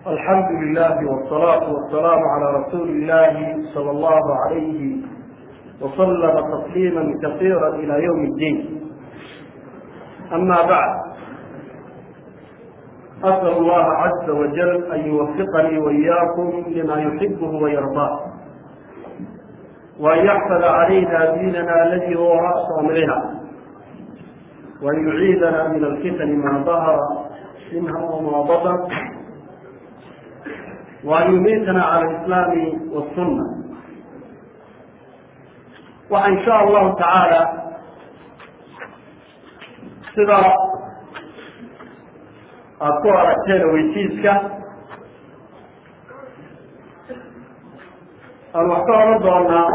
الحمد لله والصلاة والسلام على رسول الله صلى الله عليه وسلم تسليما كثيرا إلى يوم الدين أما بعد أسأل الله عز وجل أن يوفقني وإياكم لما يحبه ويرضاه وأن يحفظ علينا ديننا الذي هو رأس أمرنا وأن يعيذنا من الفتن ما ظهر منها وما بطن وأن يميتنا على الإسلام والسنة وإن شاء الله تعالى sida aada ku aragteen weysiiska aan wax ka oran doonaa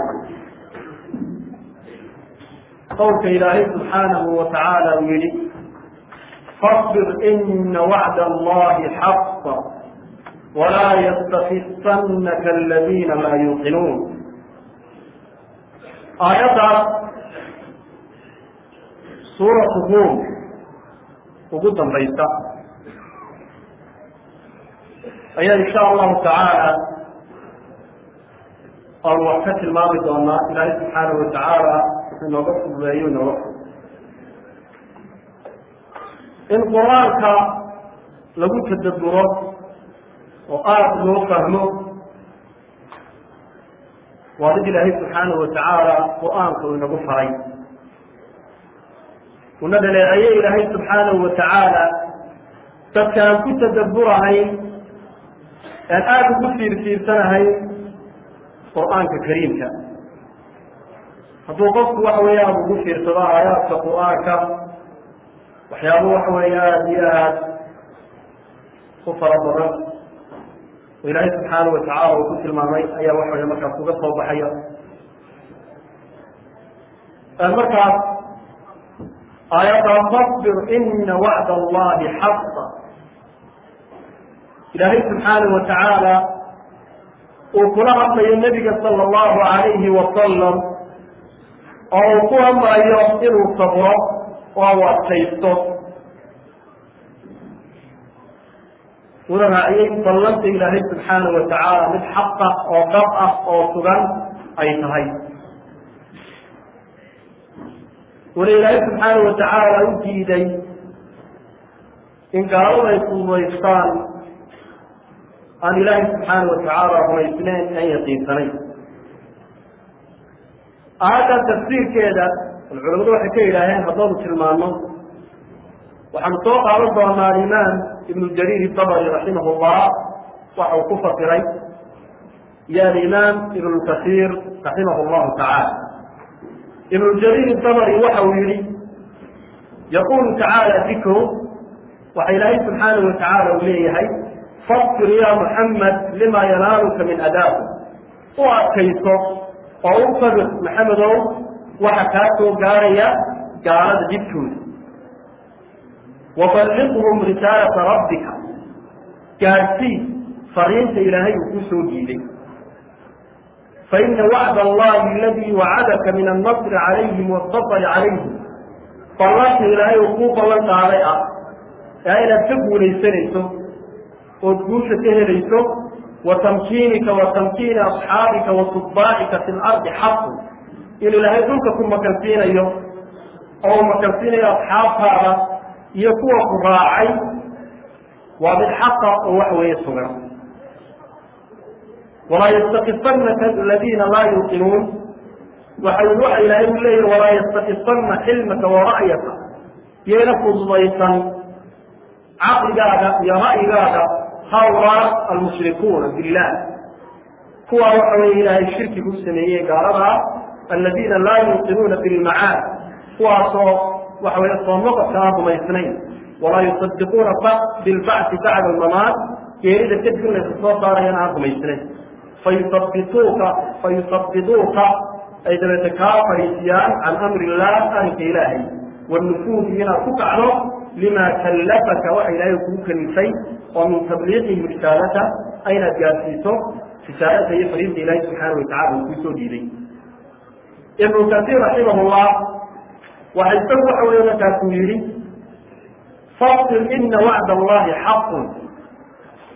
qowlka ilaahay subxaanahu wa tacaala uu yihi fاصbir ina wacd allahi xaq walaa ystakifannaka aladiina laa yuuqinuun aayaddaas suuratu ruum ugu dambaysa ayaa insha allahu tacaala aanu wax ka tilmaami doonaa ilaahay subxaanahu wa tacaala wuxuu inooga fududeeyo inooga fud in qur-aanka lagu tadaburo oo aada loo fahmo waa did ilaahay subxaanahu wa tacaala qur-aanka uu inagu faray una dhaleeceeye ilaahay subxaanahu wa tacaala dadka aan ku tadabburahayn aan aada ugu fiirfiirsanahayn qur-aanka kariimka hadduu qofku waxa weeye aada ugu fiirsado aayaadka qur-aanka waxyaaba waxa weeye aada iyo aada u fara badan oo ilaahay subxaanahu wa tacaala uu ku tilmaamay ayaa waxa weye markaas uga soo baxaya markaas aayadda fabir ina wacd allahi xaqa ilaahay subxaanahu wa tacaala uu kula hadlayo nebiga sala allahu alayhi wasalam oo uu ku amrayo inuu sabro oo u adkaysto una raaciyey ballanta ilaahay subxaanahu wa tacaala mid xaqa oo dhab ah oo sugan ay tahay wala ilaahay subxaanahu wa tacaala u diiday in gaaladu ay fududaystaan aan ilaahay subxaanahu wa tacaala rumaysnayn aan yaqiinsanayn aayaddan tafsiirkeeda culamadu waxay ka yidhaaheen haddaynu tilmaano waxaanu soo qaadan doonaa alimaam ibnu jariir dabri raximah llah waxa uu ku fasiray iyo alimaam ibnu kasiir raximah llahu tacaala ibnu jariir dabri waxa uu yihi yaqulu tacaala dikru waxa ilaahay subxaanahu wa tacaala uu leeyahay fasbir ya muxamed lima yanaaluka min adaaku u adkayso oo u sabir maxamedow waxa kaa soo gaaraya gaalada dibkooda waballiqhum risaalata rabbika gaadsii fariinta ilaahay uu ku soo diiday faina wacd allahi aladii wacadaka min annasri calayhim waasafari calayhim ballanka ilaahay uu kuu ballan qaaday ah ee inaad ka guulaysanayso ood guusha ka helayso wa tamkiinika wa tamkiini asxaabika wa tutbaacika fi lardi xaqu in ilaahay dhulka ku makansiinayo oo uu makansiinayo asxaabtaada iyo kuwa ku raacay waa mid xaqa oo wax weeye sugan walaa yastakifanaka aladiina laa yuuqinuun waxa waxa ilaahay u leeyahi walaa yastakifanna xilmaka wa ra'yaka yayna fududaysan caqligaaga iyo ra'yigaaga hawlaa almushrikuuna billah kuwaa waxa weye ilaahay shirki ku sameeyey gaaladaa aladiina laa yuuqinuuna bilmacaad kuwaasoo waxa weye soo noqodka aan rumaysnayn walaa yusadiquuna bilbacdi bacda almamaat geerida kadib in laysa soo saarayana aan rumaysnayn fayusabituuka fayusabiduuka ay dabeete kaa fariisiyaan can amri illah arrinka ilaahay wanufuudi inaad ku kacdo lima kallafaka waxa ilaahay kugu kalifay oo min tabliiqihi risaalata aynaad gaarsiiso risaalada iyo fariinta ilaahay subxaana wa tacala uu kusoo dhiiday ibnu kasiir raximah llah waxa isagu waxa weeye markaasuu yidhi fasir ina wacd allahi xaqun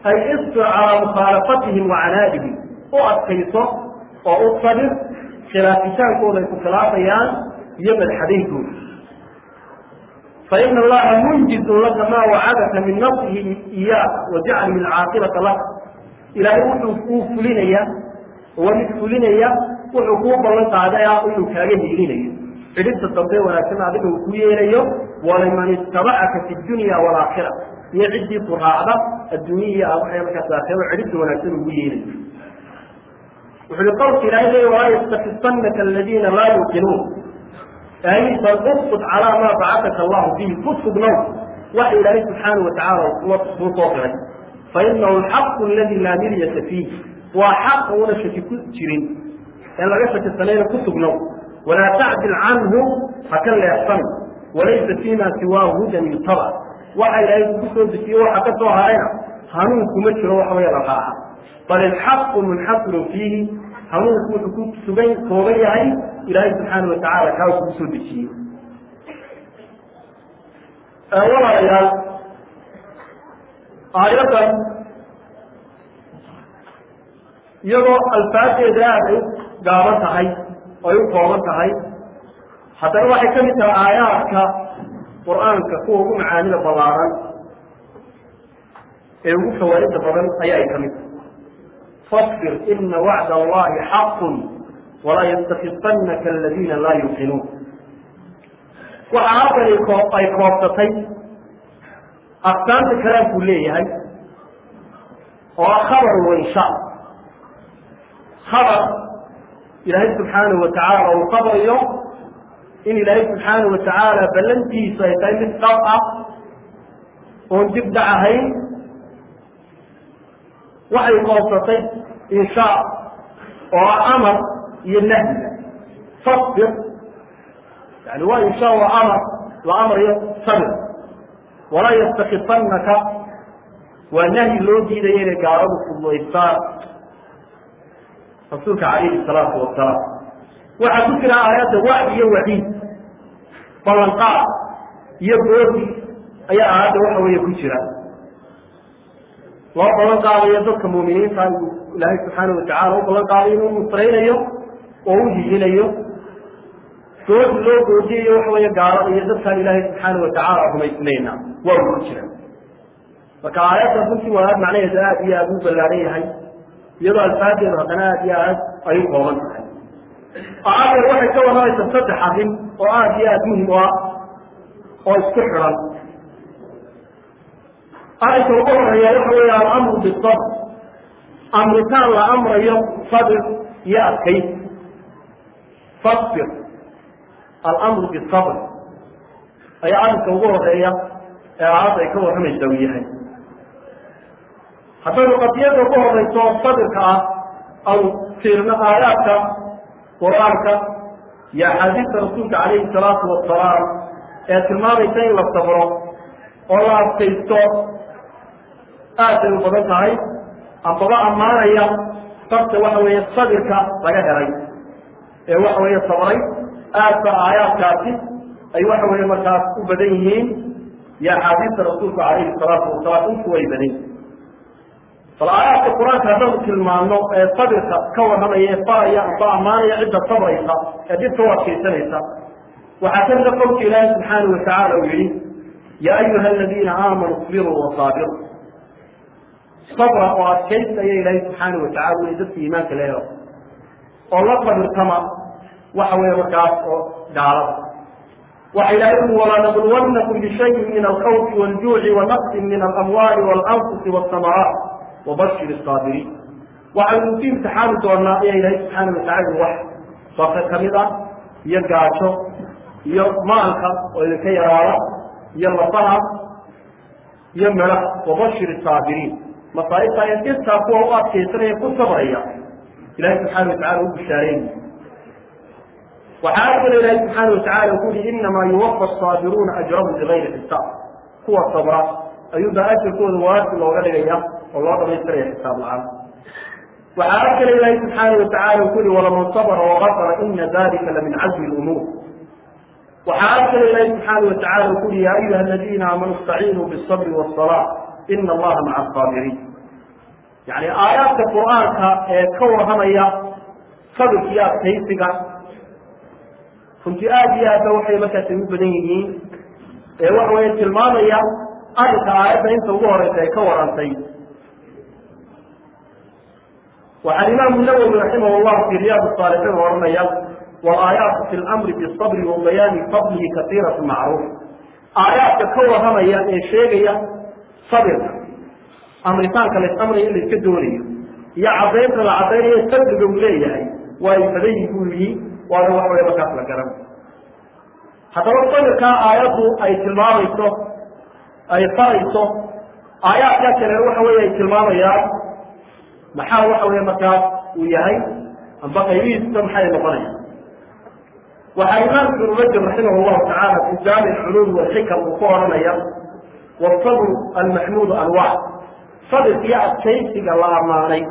ay isbir calaa mukhaalafatihim wa canaadihim u adkayso oo u sabir khilaafitaankooda ay ku khilaafayaan iyo madxadaynkooda faina allaha munjizun laka maa wacadaka min nafsihi iyaaka wajaclihi alcaaqibata laka ilaahay wuxuu kuu fulinaya waa mid fulinaya wuxuu kuu ballan qaaday ah inuu kaaga hiilinayo cidhibta dambe wanaagsan adiga uu ku yeelayo waliman itabacaka fi dunya walaakhira iyo ciddii ku raacda adduunya iyo waxay markaas aakhiro cidhibta wanaagsan ugu yeelayo wuxuu i qowlka ilahay leey walaa yastakifanaka aladiina laa yuqinuun ay bal usqud calaa maa bacataka allahu bihi ku sugnow waxa ilaahay subxaanau watacaala kuu soo qiray fainahu alxaqu aladi laa miryata fiih waa xaq una shaki ku jirin en laga shakisanayna ku sugnow walaa tacdil canhu ha ka leexsan walaysa fiima siwaahu hudan yutaba waxa ilaahay kugu soo dejiye waxa ka soo harayna hanuun kuma jiro waxa weya la raaca bal ilxaqu munxasirun fiihi hanuunku wuxuu ku sugan kooban yahay ilaahay subxaana watacaala kaa kugu soo dejiyey walaalayaal aayaddan iyadoo alfaadeeda aad ay u gaaban tahay oo ay u kooban tahay haddana waxay ka mid tahay aayaadka qur-aanka kuwa ugu macaanida ballaaran ee ugu fawaaida badan ayaa ay ka mid tahay fasbir ina wacda allahi xaqun walaa yastakifanaka aladiina laa yuqinuun waxa halkan ay koobsatay aqsaamta kalaamkuu leeyahay oo ah khabar wansha khabar ilaahay subxaanahu watacaala uu qabayo in ilaahay subxaanahu watacaala ballantiisu ay tahay mid dhab ah oon dib dhac ahayn waxay koobsatay inshaa oo ah amar iyo nahyiga fasbir yani waa inshaa waa amar la amrayo sabir walaa yastakifanaka waa nahyi loo diidaya inay gaaladu fududaystaan rasuulka calayhi salaatu wasalaam waxaa ku jira aayadda wacdi iyo waciid ballanqaad iyo boodi ayaa aayadda waxa weeye ku jira loo ballan qaadayo dadka muuminiinta uu ilaahay subxaana watacala u ballan qaadayo inuu nusraynayo oo u hihinayo doodi loo goodiyayo waxa weeye gaalada iyo dadkaan ilaahay subxaana watacaala rumaysnayna waa uu ku jira marka aayadda runtii waa macnaheedu aad iyo aada u ballaaran yahay iyadoo alfaadeedu haddana aad iyo aad ay u kooban tahay aayaddan waxay ka warramaysaa saddex arrin oo aad iyo aada muhim u ah oo isku xidhan arrinka ugu horeeya waxa weeye alamru bisabr amritaan la amrayo sabir iyo adkaysi fasbir alamru bisabr ayaa arrinka ugu horeeya ee aayadda ay ka warramaysa uu yahay haddaynu qadiyada ugu horeyso oo sabirka ah aw fiirno aayaadka qur-aanka iyo axaadiista rasuulka calayhi salaatu wasalaam ee tilmaamaysa in la sabro oo la adkaysto aad bay u badan tahay ambaba ammaanaya sabta waxa weeye sabirka laga helay ee waxa weeye sabray aad ba aayaadkaasi ay waxa weeye markaas u badan yihiin iyo axaadiista rasuulka calayhi salaatu wasalaam intu way badan yihin bal aayaadka qur-aanka haddanu tilmaano ee sabirka ka warramaya ee faraya amba ammaanaya cidda sabraysa ee dhibka u adkaysanaysa waxaa ka mida qowlka ilaahi subxaana watacaala uu yihi yaa ayuha aladiina aamanuu isbiruu wasaabiruu sabra oo adkaysta ayaa ilaahi subxaana watacala uli dadka iimaanka leedo oo la sabirtama waxa weeye markaas oo gaalada waxa ilahay ui walanabluwannakum bishayin min alkhawfi waljuuci wanaqsin min alamwaali walanfusi wasamaraat wabashir saabiriin waxaynu ku imtixaani doonaa ayaa ilaahay subxaana watacala wax saka ka mid ah iyo gaajo iyo maalka oo idinka yaraada iyo lafaha iyo medha wabashir saabiriin masaaibta ee dhibtaa kuwa u adkaysanaya ku sabraya ilahay subxaana watacala u bishaareynaya waxaa kale ilaahay subxaana watacala ku yihi inamaa yuwafa asaabiruuna ajrahum bigayri xisaab kuwa sabra ayuubaa ajarkooda waasi looga dhigaya oo loo dhamaystiraya xisaab la-aan waxaa kale ilaahay subxaana watacala ku yihi walaman sabra wagafara ina dalika lamin cazmi lumuur waxaa kale ilaahay subxaana watacala ku yihi ya ayuha aladiina aamanuu istaciinuu bisabri wasalaa ina allaha maca asaabiriin yani aayaadka qur-aanka ee ka warramaya sabirka iyo adkaysiga runtii aada iyo aadba waxay markaas ugu badan yihiin ee waxa weya tilmaamaya arrinka aayadda inta ugu horeysa ay ka warantay waxaa imaamu nawowi raximah llahu fi riyaad saalixiin oranaya walaayaatu fi lamri bisabri wa bayaani fadlihi kasiiratu macruuf aayaadka ka warramaya ee sheegaya sabirka amritaanka la amraya in la iska doonayo iyo caddaynta la caddaynayo sabriga uu leeyahay waa ay badayi buu yihi waana wax waya markaas la garan haddaba sabirkaa aayaddu ay tilmaamayso ay farayso aayaadkaa kale waxa weeye ay tilmaamayaan maxaa waxa weeye markaas uu yahay amba qaybihiisa maxay noqonaya waxaa imaamku ibnu rajab raximah llahu tacaala fi jaamic culuum walxikam uu ku oranaya wasabru almaxmuudu anwac sabirka iyo adkaysiga la ammaanay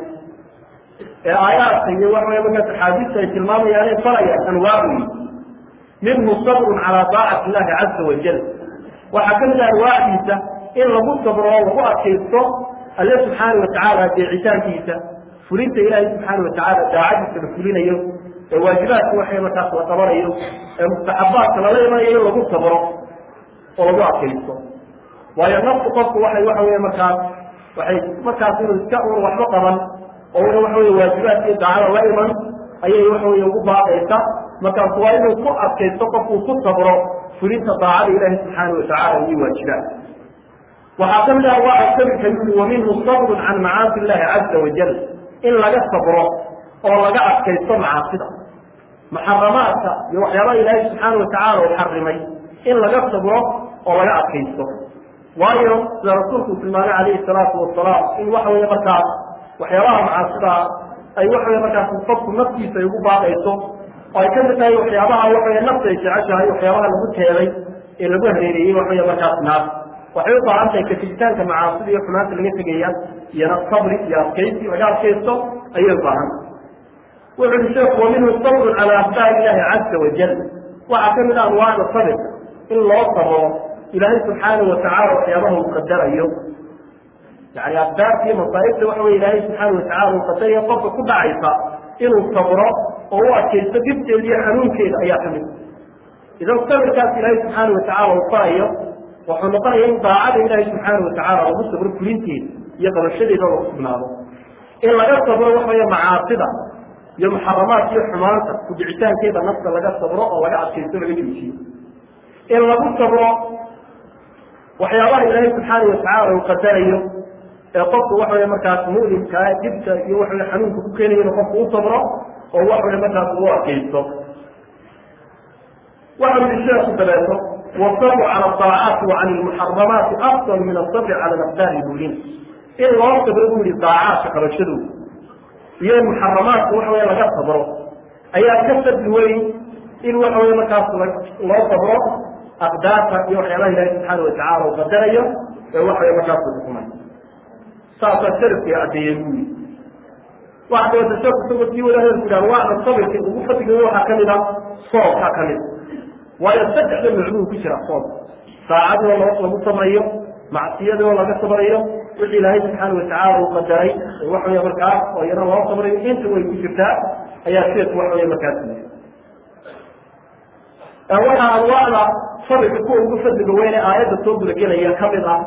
ee aayaadka iyo waxa weye markaas axaadiista ay tilmaamayaanay farayaan anwaac weyi minhu sabrun calaa daacati illahi caza wajal waxaa ka mid ah anwaacdiisa in lagu sabro oo lagu adkaysto alle subxaana watacaala deecitaankiisa fulinta ilaahay subxaana watacaala daacadiisa la fulinayo ee waajibaadka waxay markaas la qabanayo ee mustaxabaadka lala imanayo in lagu sabro oo lagu adkaysto waayo naftu qofku waxay waxa weye markaas waxay markaas inuu iska un waxba qaban oo una waxa weye waajibaadka iyo daacada la iman ayay waxa weye ugu baaqaysa markaas waa inuu ku adkaysto qofkuu ku sabro fulinta daacada ilaahi subxaana watacaala iyo waajibaad waxaa ka mid ah waa sabirka yuli wa minhu sabrun can macaasi illahi caza wajal in laga sabro oo laga adkaysto macaasida muxaramaadka iyo waxyaabaha ilaahay subxaana watacaala uu xarimay in laga sabro oo laga adkaysto waayo sida rasuulku tilmaamay calayhi salaatu wasalaam in waxa weye markaas waxyaabaha macaasidaa ay waxa weye markaas qofku naftiisa ay ugu baaqayso oo ay ka mid tahay waxyaabaha waxaweye nafta ay jeceshahay waxyaabaha lagu teeday ee lagu hareereeyey waxaweye markaas naar waxay u baahan tahay katibitaanka macaasida iyo xumaanta laga tegaya iyona sabri iyo adkaysi laga adkaysto ayay u baahan wuxu uhi sheeku wa minhu sabrun calaa aqdaari illahi caza wajal waxaa ka mid ah anwaacda sabirka in loo sabro ilaahay subxaana watacaala waxyaabaha uu qadarayo yani aqdaarta iyo masaa'ibta waxa weye ilaahay subxaana watacala uu qadarayo qofka ku dhacaysa inuu sabro oo u adkaysto dhibteeda iyo xanuunkeeda ayaa ka mid idan sabirkaas ilaahay subxaana watacaala uu farayo wuxuu noqonaya in daacada ilaahay subxaana watacaala lagu sabro fulinteeda iyo qabashadeeda lagu sugnaado in laga sabro waxa weye macaasida iyo muxaramaadka iyo xumaanta kudicitaankeeda nafta laga sabro oo laga adkaysto laga joojiyo in lagu sabro waxyaabaha ilaahay subxaana watacaala uu qadarayo ee qofku waxa weye markaas mu'limkaa dibka iyo waxa weye xanuunka ku keenayo inuu qofku u sabro oo waxa weye markaas ugu adkaysto waxa yihi sheeku dabeeto wasabru cala aacaati wa cani lmuxaramaati afdal min asabri cala alaqdaari buulin in loo sabro buu yihi daacaadka qabashadooda iyo in muxaramaadka waxa weye laga sabro ayaa ka fadli weyn in waxa weye markaas loo sabro aqdaarta iyo waxyaabaha ilahi subxaana watacala uu qadarayo ee waxa weye markaas uu xukumay saasaa sharafkii addeeyey buu yihi waxa dabata sheeku isagoo sii wada hadalku yidhaha waana sabirka ugu fadliga waxaa kamid a soobkaa kamid waayo saddexda macnuu ku jira soob saacadoo lagu sabrayo macsiyadoo laga sabrayo wixii ilaahay subxaana watacaala uu qadaray waxa wey markaas oo iyana loo sabrayo inta way ku jirtaa ayaa sheeku waxa wey markaas yii waxaa anwaacda sabirka kuwa ugu fadliga weyne aayadda soo gudagelaya kamid ah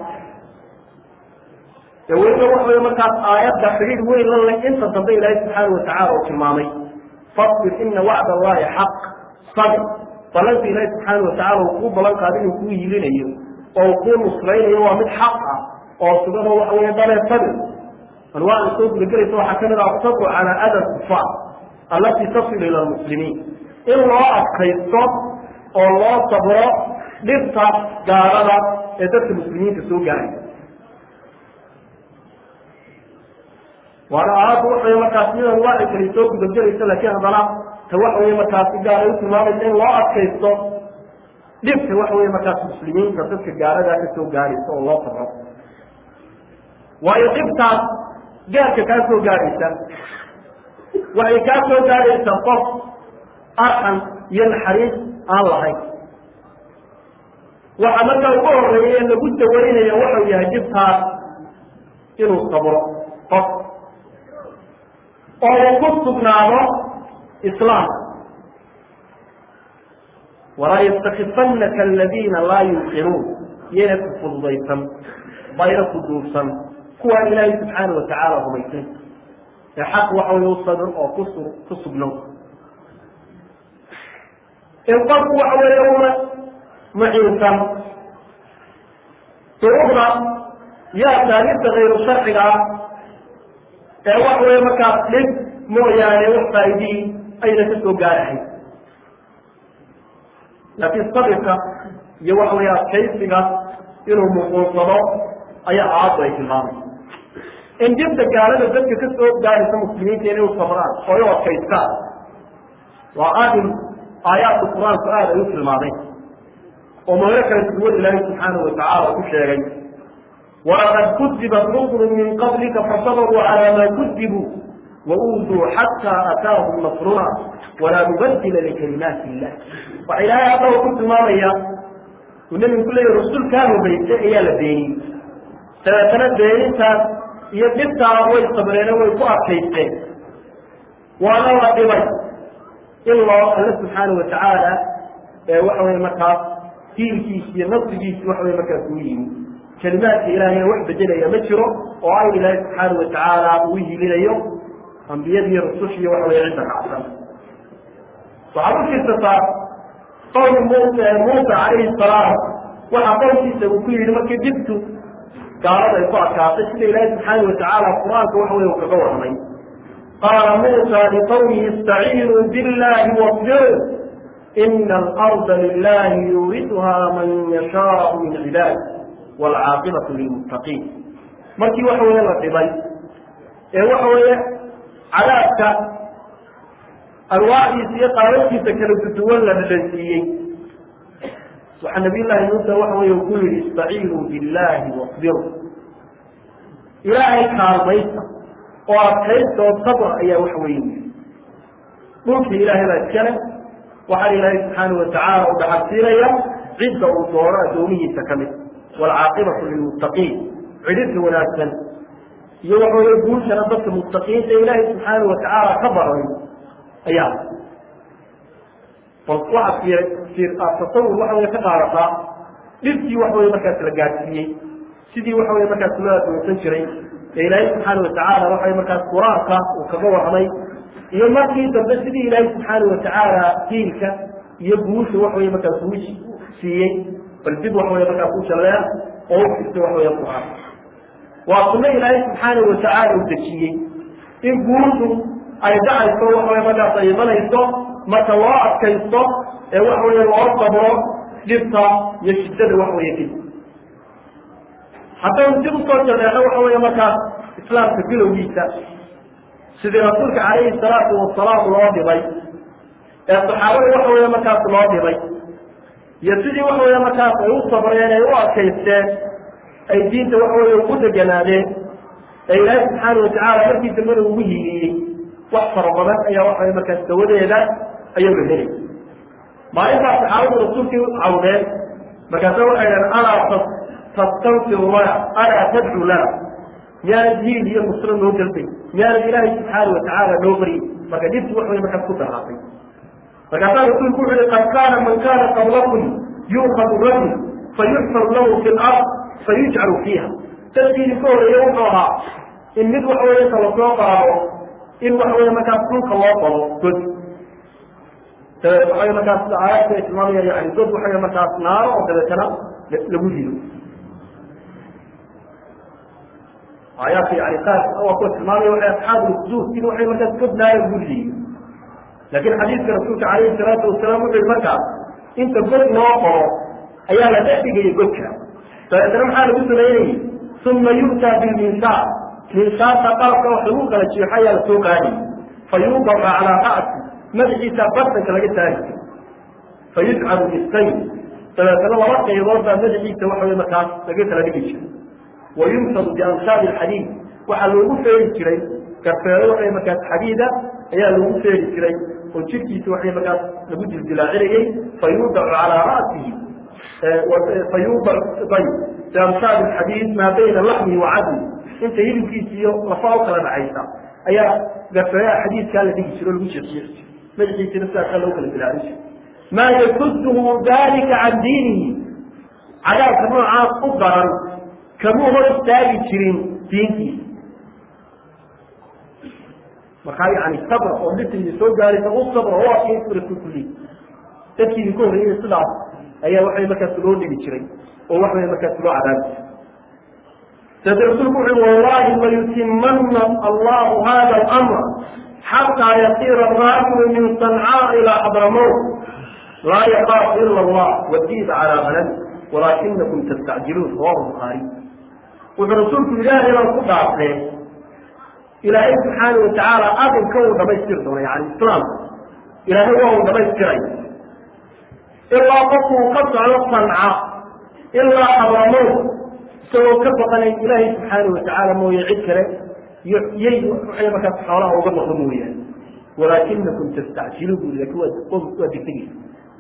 ee weliba waxa wey markaas aayadda xidhiir weyn la leh inta dambe ilaahay subxaana watacaala uu tilmaamay fasbir ina wacd allahi xaq sabir ballanka ilaahi subxaana watacala uu kuu ballan qaada inuu kuu yilinayo oo uu kuu nusraynayo waa mid xaq ah oo sugan oo waxa weye dalee sabir anwaacda soo gudagelaysa waxaa kamid ah asabru calaa ada kufaar allatii tasilu ila lmuslimiin in loo adkaysto oo loo sabro dhibta gaalada ee dadka muslimiinta soo gaaray waana aayaddu waxawey markaas mid anwaaci kale soo gudagelaysa laakiin haddana ta waxa weye markaas si gaara u tilmaamaysa in loo adkaysto dhibta waxa weye markaas muslimiinta dadka gaaladaa ka soo gaaraysa oo loo sabro waayo dhibtaas gaarka kaa soo gaaraysa waxay kaa soo gaaraysaa qof arxan iyo naxariis aan lahayn waxa markaa ugu horeeya ee lagu dawaynaya waxau yahay dhibtaas inuu sabro qof oo uu ku sugnaado islaamka walaa yastakifannaka aladiina laa yuqinuun iyayna ku fududaysan bayna ku duubsan kuwaan ilaahay subxaana watacaala rumaysan ee xaq waxa way u sabir oo kusu ku sugnow in qofku waxa weeye una muciinsan duruuqda iyo asaaliibta kayru sharciga ah ee waxa weeye markaas dhib mooyaane wax faa'iidii ayna ka soo gaarahay laakiin sabirka iyo waxa weeye adkaysiga inuu muquunsado ayaa aayaddu ay tilmaamay in dhibta gaalada dadka ka soo gaaraysa muslimiinta inay u sabraan oo u adkaystaan waa aadin aayaadka qur-aanku aada ay u tilmaameen oo meelo kala duwan ilaahay subxaanahu watacaala ku sheegay walaqad kudibat rusulu min qablika fasabaruu calaa maa kudibuu wauuduu xataa ataahum nasruna walaa mubadila likalimaati illah waxa ilaahay haddaba ku tilmaamaya uu nebigu ku leeyahy rasuulkaa horeysay ayaa la beeniyey dabeetana beenintaas iyo dhibtaa way sabreene way ku adkaysteen waana la dhibay in loo alle subxaana watacaala ee waxa weye markaas diinkiisi iyo nasrigiisi waxa weye markaas uu yimi kelimaadka ilaahayna wax bedelaya ma jiro oo ay ilaahay subxaana watacaala uu hilinayo ambiyadiiyo rusushiiyo waxa weye cidda kacsan waxaad u jirsataa qowli muusa calayhi salaam waxaa qowlkiisa uu ku yidhi markii dhibtu gaalada ay ku adkaatay sida ilaahay subxaana watacaala qur-aanka waxa weye uu kaga warramay qaala muusa liqowmihi istaciinuu billahi wasbiruu ina alarda lilahi yuuriduhaa man yashaau min cibaadi waalcaaqibatu lilmuttaqiin markii waxa weeye la dhibay ee waxa weeye cadaabka arwaaxdiisa iyo qaababkiisa kala duduwan la dhadhansiiyey waxaa nabiy llaahi muusa waxa weye ku yihi istaciinuu billahi wasbiruu ilaahay kaalmaysta oo adkaysta oo sabr ayaa waxa weye yii dhulkii ilaahay baa iskale waxaa ilaahay subxaana watacaala u dhaxalsiinaya cidda uu doono addoomihiisa ka mid waalcaaqibatu lilmuttaqiin cidhirka wanaagsan iyo waxa weye guushana dadka muttaqiinta ilaahay subxaana watacaala ka baray ayaa bal waxaad fiir tasawur waxa weye ka qaadataa dhibkii waxa weye markaas la gaadsiiyey sidii waxa weye markaas loo adoonsan jiray ee ilaahay subxaana watacaala waxa weye markaas qur-aanka uu kaga warramay iyo markii dambe sidii ilaahay subxaana watacaala diinka iyo guusha waxa weye markaas uu siiyey bal dib waxa weye markaas u jalleen oo u firtay waxa weye qur-aan waa sunno ilaahay subxaana watacaala uu dejiyey in guushu ay dhacayso waxa weye markaas ay imanayso marka loo adkaysto ee waxa weye loo sabro dhibta iyo shiddada waxa weye kadib haddaynu dib usoo jaleexo waxa weeye markaas islaamka bilowgiisa sidii rasuulka calayhi salaatu wasalaam loo dhibay ee saxaabada waxa weeye markaas loo dhibay iyo sidii waxa weeye markaas ay u sabreen ay u adkaysteen ay diinta waxa weye ugu deganaadeen ee ilaahay subxaana watacaala markii dambena ugu hiiliyey wax fara badan ayaa waxa weye markaas dawadeeda ayuu la helay maalintaas saxaabadu rasuulkii u cawdeen markaasa waxay dhaheen alaa tastanfiru lana alaa tadcu lana miyaanad hiil iyo nusro noo dalbay miyaanad ilaahay subxaana watacaala noo baryi marka dhibti wax way markaas ku daraatay markaasaa rasuulku wuxu uhi qad kaana man kaana qablakum yuukhadu rajul fayuxfar lahu fi lard fayujcalu fiiha dadkii idinka horeeye wuxuu ahaa in mid waxa weye inta lasoo qaado in waxa weye markaas dhulka loo qalo god waxa markaas aayadka ay tilmaamaya yani god waxa markaas naaro oo dabeetana lagu rido aayaadka yani qaar waa kuwa tilmaamaya waxay asxaabu lkuduus in waxay markaas god naaro lagu ridayo laakiin xadiidka rasuulka calayhi salaatu wasalaam wuxuu yihi markaas inta god loo qoro ayaa la dhex dhigaya godka dabeetana maxaa lagu samaynayay uma yu'taa bilminshaar minshaarta qalabka wax lagu kala jeexo ayaa lasoo qaadayy fa yuudaca calaa ra'si madaxiisa bartanka laga taagi fayujcalu bisayn dabeetana laba qaybood baa madaxiisa waxa wey markaas laga kala dhigi jiray wa yumsadu biansaabi alxadiid waxaa loogu feeri jiray garfeero waxay markaas xadiida ayaa loogu feeri jiray oo jirkiisa waxay markaas lagu dildilaacinayey fayuudacu calaa ra'sihi fayuudac ayb biansaabi alxadiid maa bayna laxmihi wa cadmi inta hilibkiisa iyo lafa u kala dhacaysa ayaa gafayaa xadiidkaa la dhigi jiro o lagu jeexiyeexi jiro madaxiisina sidaasaa loo kala bilaabin jiro maa yakuduhu dalika can diinihi cadaabka noocaas u daran kamuu hor istaagi jirin diintiisa markaa yani sabr oo dhibta idin soo gaaraysa u sabra oo adkaysa kulli dadkii idinka horreeyay sidaas ayaa waxay markaas loo dhigi jiray oo waxway markaas loo cadaabi jiray sade rasuulku wuxu wallahi layutimana allahu hada alamra xataa yasiira araakibu min sancaa ilaa xadramowt laa yakaafu ila allah wadiida calaa hanami walaakinakum tastacjiluun rawahu bukhaari wuxuu rasuulku ilaahay baan ku dhaafee ilaahay subxaana watacaala arrinka uu dhamaystiri doono yani islaamka ilaahay waa uu dhamaystiray ilaa qofkuu ka socdo sanca ilaa xabramow isagoo ka baqanayn ilaahay subxaana watacaala mooye cid kale iyo yay waxay markaas xoolaha uga noqdo mooyaane walaakinakum tastacjiluun buri lakin waa waa degdegeysa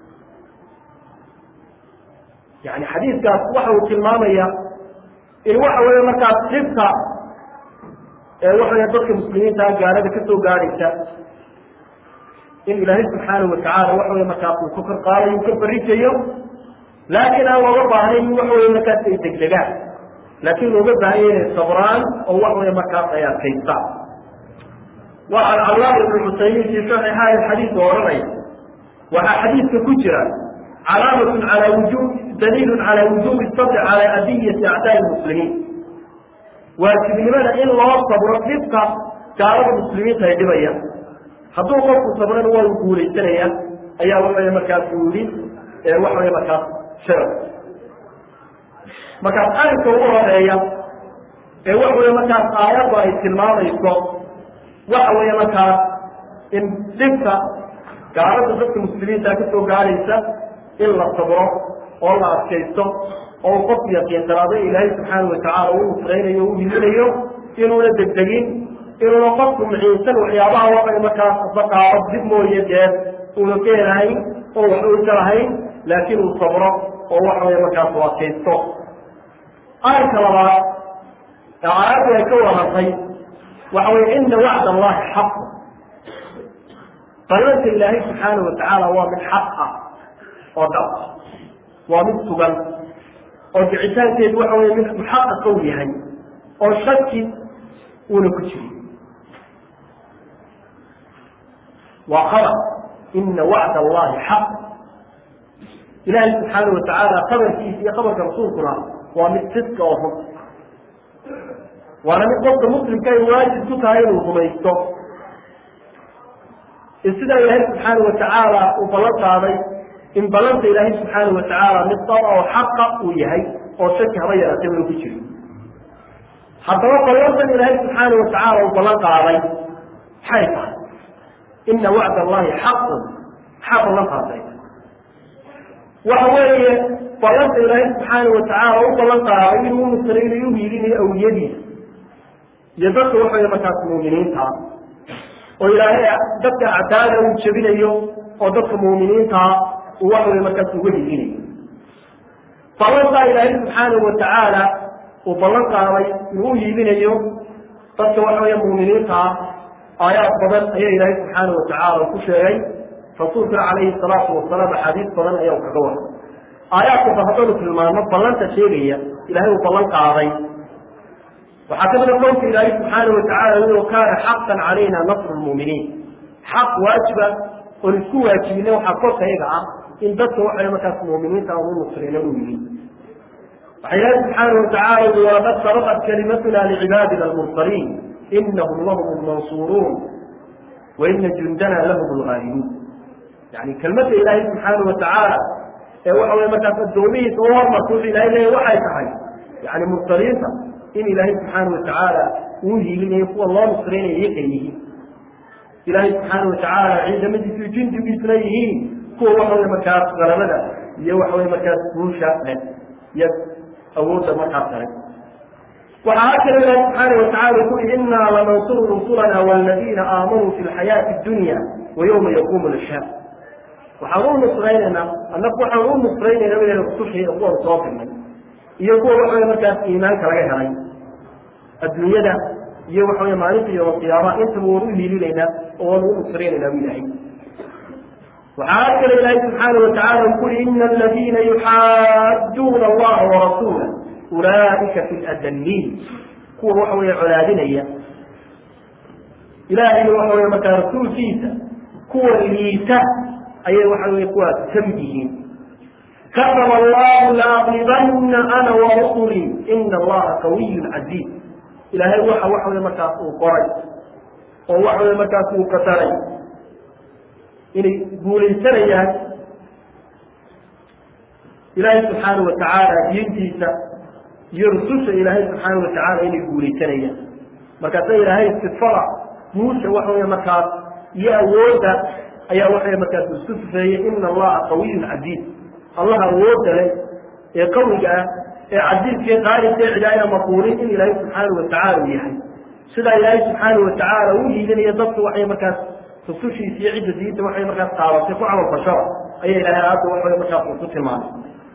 yani xadiidkaas waxa uu tilmaamaya in waxa weeye markaas dhibka waxa wey dadka muslimiintaa gaalada ka soo gaadhaysa in ilaahay subxaana watacaala waxa wey markaas uu ka kor qaadayo ka barijayo laakiin aan looga baahnayn waxa wey markaas ay degdegaan laakiin looga baahanya inay sabraan oo wax wey markaas ay adkaystaan waa alcallaam ibnu xusaymiin fii saxiixahi xadiidka odhanaya waxaa xadiidka ku jira calaamatun calaa wujub daliilun calaa wujubi sabri calaa adiyati acdaai muslimiin waajibnimada in loo sabro dhibka gaalada muslimiinta ay dhibayaan hadduu qofku sabrana waa u guulaysanaya ayaa waxawey markaas uu yihi waxawey markaas sharaf markaas arrinka ugu horeeya ee waxa wey markaas aayaddu ay tilmaamayso waxa weeye markaas in dhibka gaalada dadka muslimiinta ka soo gaadhaysa in la sabro oo la adkaysto oo qofku yaqiinsanaado ilaahay subxaana watacaala u nusraynayo o u himinayo inuuna degdegin inuuna qofku muciinsan waxyaabaha waxay markaas baqaado dib mooye dee uuna ka helahayn oo wax uuka lahayn laakiin uu sabro oo waxa wey markaas u adkaysto arrinka labaad ee aayaddu ay ka warantay waxa weye ina wacd allahi xaq ballanka ilaahay subxaana watacaala waa mid xaq ah oo dhab waa mid sugan oo dicitaankeedu waxa wey mid muxaqaqa u yahay oo shaki uuna ku jirin waa qabar ina wacd allahi xaq ilaahay subxaana watacaala qabarkiisa iyo qabarka rasuulkuna waa mid sidka oo run waana mid qofka muslimka ay waajib ku tahay inuu rumaysto sidaa ilaahay subxaana watacaala uu ballan qaaday in ballanta ilaahay subxaana watacaala mid daba oo xaqa uu yahay oo shaki haba yaraatay unu ku jiro haddaba ballantan ilaahay subxaana watacaala uu ballan qaaday maxay tahay ina wacd allahi xaqun maxaa ballan qaaday waxa weeye ballanta ilaahay subxaana watacaala u ballan qaaday inuu nusraynayo u hiilinayo awliyadiisa iyo dadka waxawey markaas muuminiinta oo ilaahay dadka acdaada uu jebinayo oo dadka muuminiintaa uu waxawey markaas uga hiilinayo ballantaa ilaahay subxaanahu watacaala uu ballan qaaday inuu u hiilinayo dadka waxawey muuminiintaa aayaad badan ayaa ilaahay subxaanahu watacaala ku sheegay rasuulkuna calayhi salaatu wasalaam axaadiis badan ayaa u kaga waray aayaadkasa haddaynu tilmaano ballanta sheegaya ilahay uu ballan qaaday waxaa ka mida qowlka ilaahay subxaana watacaala inuu kaana xaqan calayna nasru lmuuminiin xaq waajiba oon isku waajibina waxaa korka iyaga ah in dadka waxay markaas muuminiinta aan u nusrayno u yihiin waxaa ilaahay subxaana watacaala ui walaqad sabaqat kalimatuna licibaadina almursaliin inahum lahum lmansuuruun wa ina jundana lahum lghaalibuun yani kelmadda ilaahay subxaana watacaala ee waxa wey markaas addoomihiisa u hormarta wuxuu ilahay leeya waxay tahay yani mursaliinta in ilaahay subxaana watacaala uu hiilinayo kuwa loo nusraynaya iyakay yihiin ilaahay subxaana watacaala ciidamadiisu jindigiisuna yihiin kuwa waxawey markaas galabada iyo waxawey markaas guusha leh iyo awoodda markaas kale waxaa hakala ilahi subxaana watacaala ku yihi inaa lanansuru rusulana waladiina aamanuu fi lxayaati dunya wa yowma yaquumu lashhaad waxaan u nusraynaynaa annaku waxaan u nusraynayna inayna rususha kuwan soo dirnay iyo kuwa waxawey markaas iimaanka laga helay adduunyada iyo waxa wey maalinta yoma qiyaama intaba waan u hiilinaynaa oo waan u nusraynaynaa bu ilahay waxaa kale ilaahay subxaana watacala uu kuri ina aladiina yuxaaduuna allaha warasuula ulaaika fi ladaliin kuwa waxa weeye colaadinaya ilaahay waxa wey markaa rasuulkiisa kuwa liita ayay waxa wey kuwaas ka mid yihiin kataba allahu laaqibanna ana warusuli ina allaha qawiyun casiiz ilaahay waxa waxa wey markaas uu qoray oo waxa wey markaas uu qataray inay guulaysanayaan ilaahay subxaana watacaala diintiisa iyo rususha ilaahay subxaana watacaala inay guulaysanayaan markaasa ilaahay sifada guusha waxa wey markaas iyo awoodda ayaa waxay markaas isku sifeeyey ina allaha qawiyun casiiz allah awoodda leh ee qawiga ah ee casiizkee qaalibkee cidaayna maquulin in ilaahay subxaana watacaala uu yahay sidaa ilaahay subxaana watacaala u hiilinaya dadku waxay markaas rusushiisa iyo cidda diinta waxay markaas qaabatay ku camal fashada ayaa ilahay aadda waxa markaas uu ku tilmaamay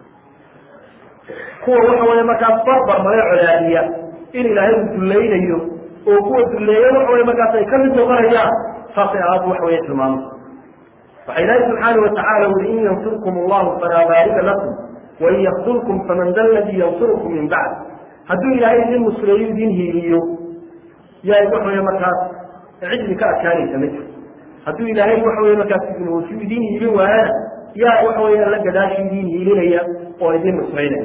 kuwa waxa weye markaas barbar male colaadiya in ilaahay uu dullaynayo oo kuwa dulleeya waxa wey markaas ay ka mid noqonayaan saasay aadda waxa weye tilmaamay waxa ilaahay subxaana watacaala ui in yansurkum allahu falaa baarika lakum wain yakdulkum faman da ladii yansurukum min bacd hadduu ilaahay idin musleeyo idin hiiliyo yaa waxa wey markaas cid idinka adkaanaysa ma jiro hadduu ilaahay waxa wey markaas idinoosi idin hiilin waayana yaa waxa wey alla gadaashi idin hiilinaya oo idin nusraynaya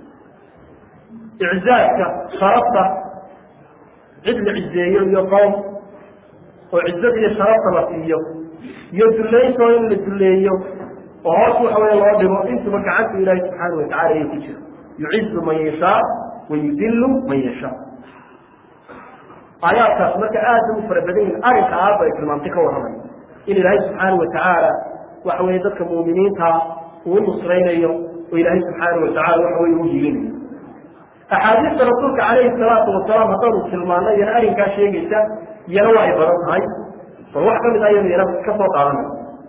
iczaadka sharafta cid la cizeeyo iyo qowm oo cizada iyo sharafta la siiyo iyo dullaynto in la dulleeyo oo hoos waxa wey loo dhigo intuba gacanta ilaahi subxaana watacala ayay ku jiro yucizu man yashaa wa yudilu man yashaa aayaadkaas marka aada u fara badan yihin arrinka aabba ay tilmaamtay ka warramay in ilaahay subxaana watacaala waxa weye dadka muuminiinta uu nusraynayo oo ilaahay subxaana watacala waxa weye u hiilinayo axaadiista rasuulka calayhi salaatu wasalaam haddaanu tilmaano iyana arrinkaa sheegaysa iyana waa ay badan tahay bal wax ka mid ayanu iyana ka soo qaadanay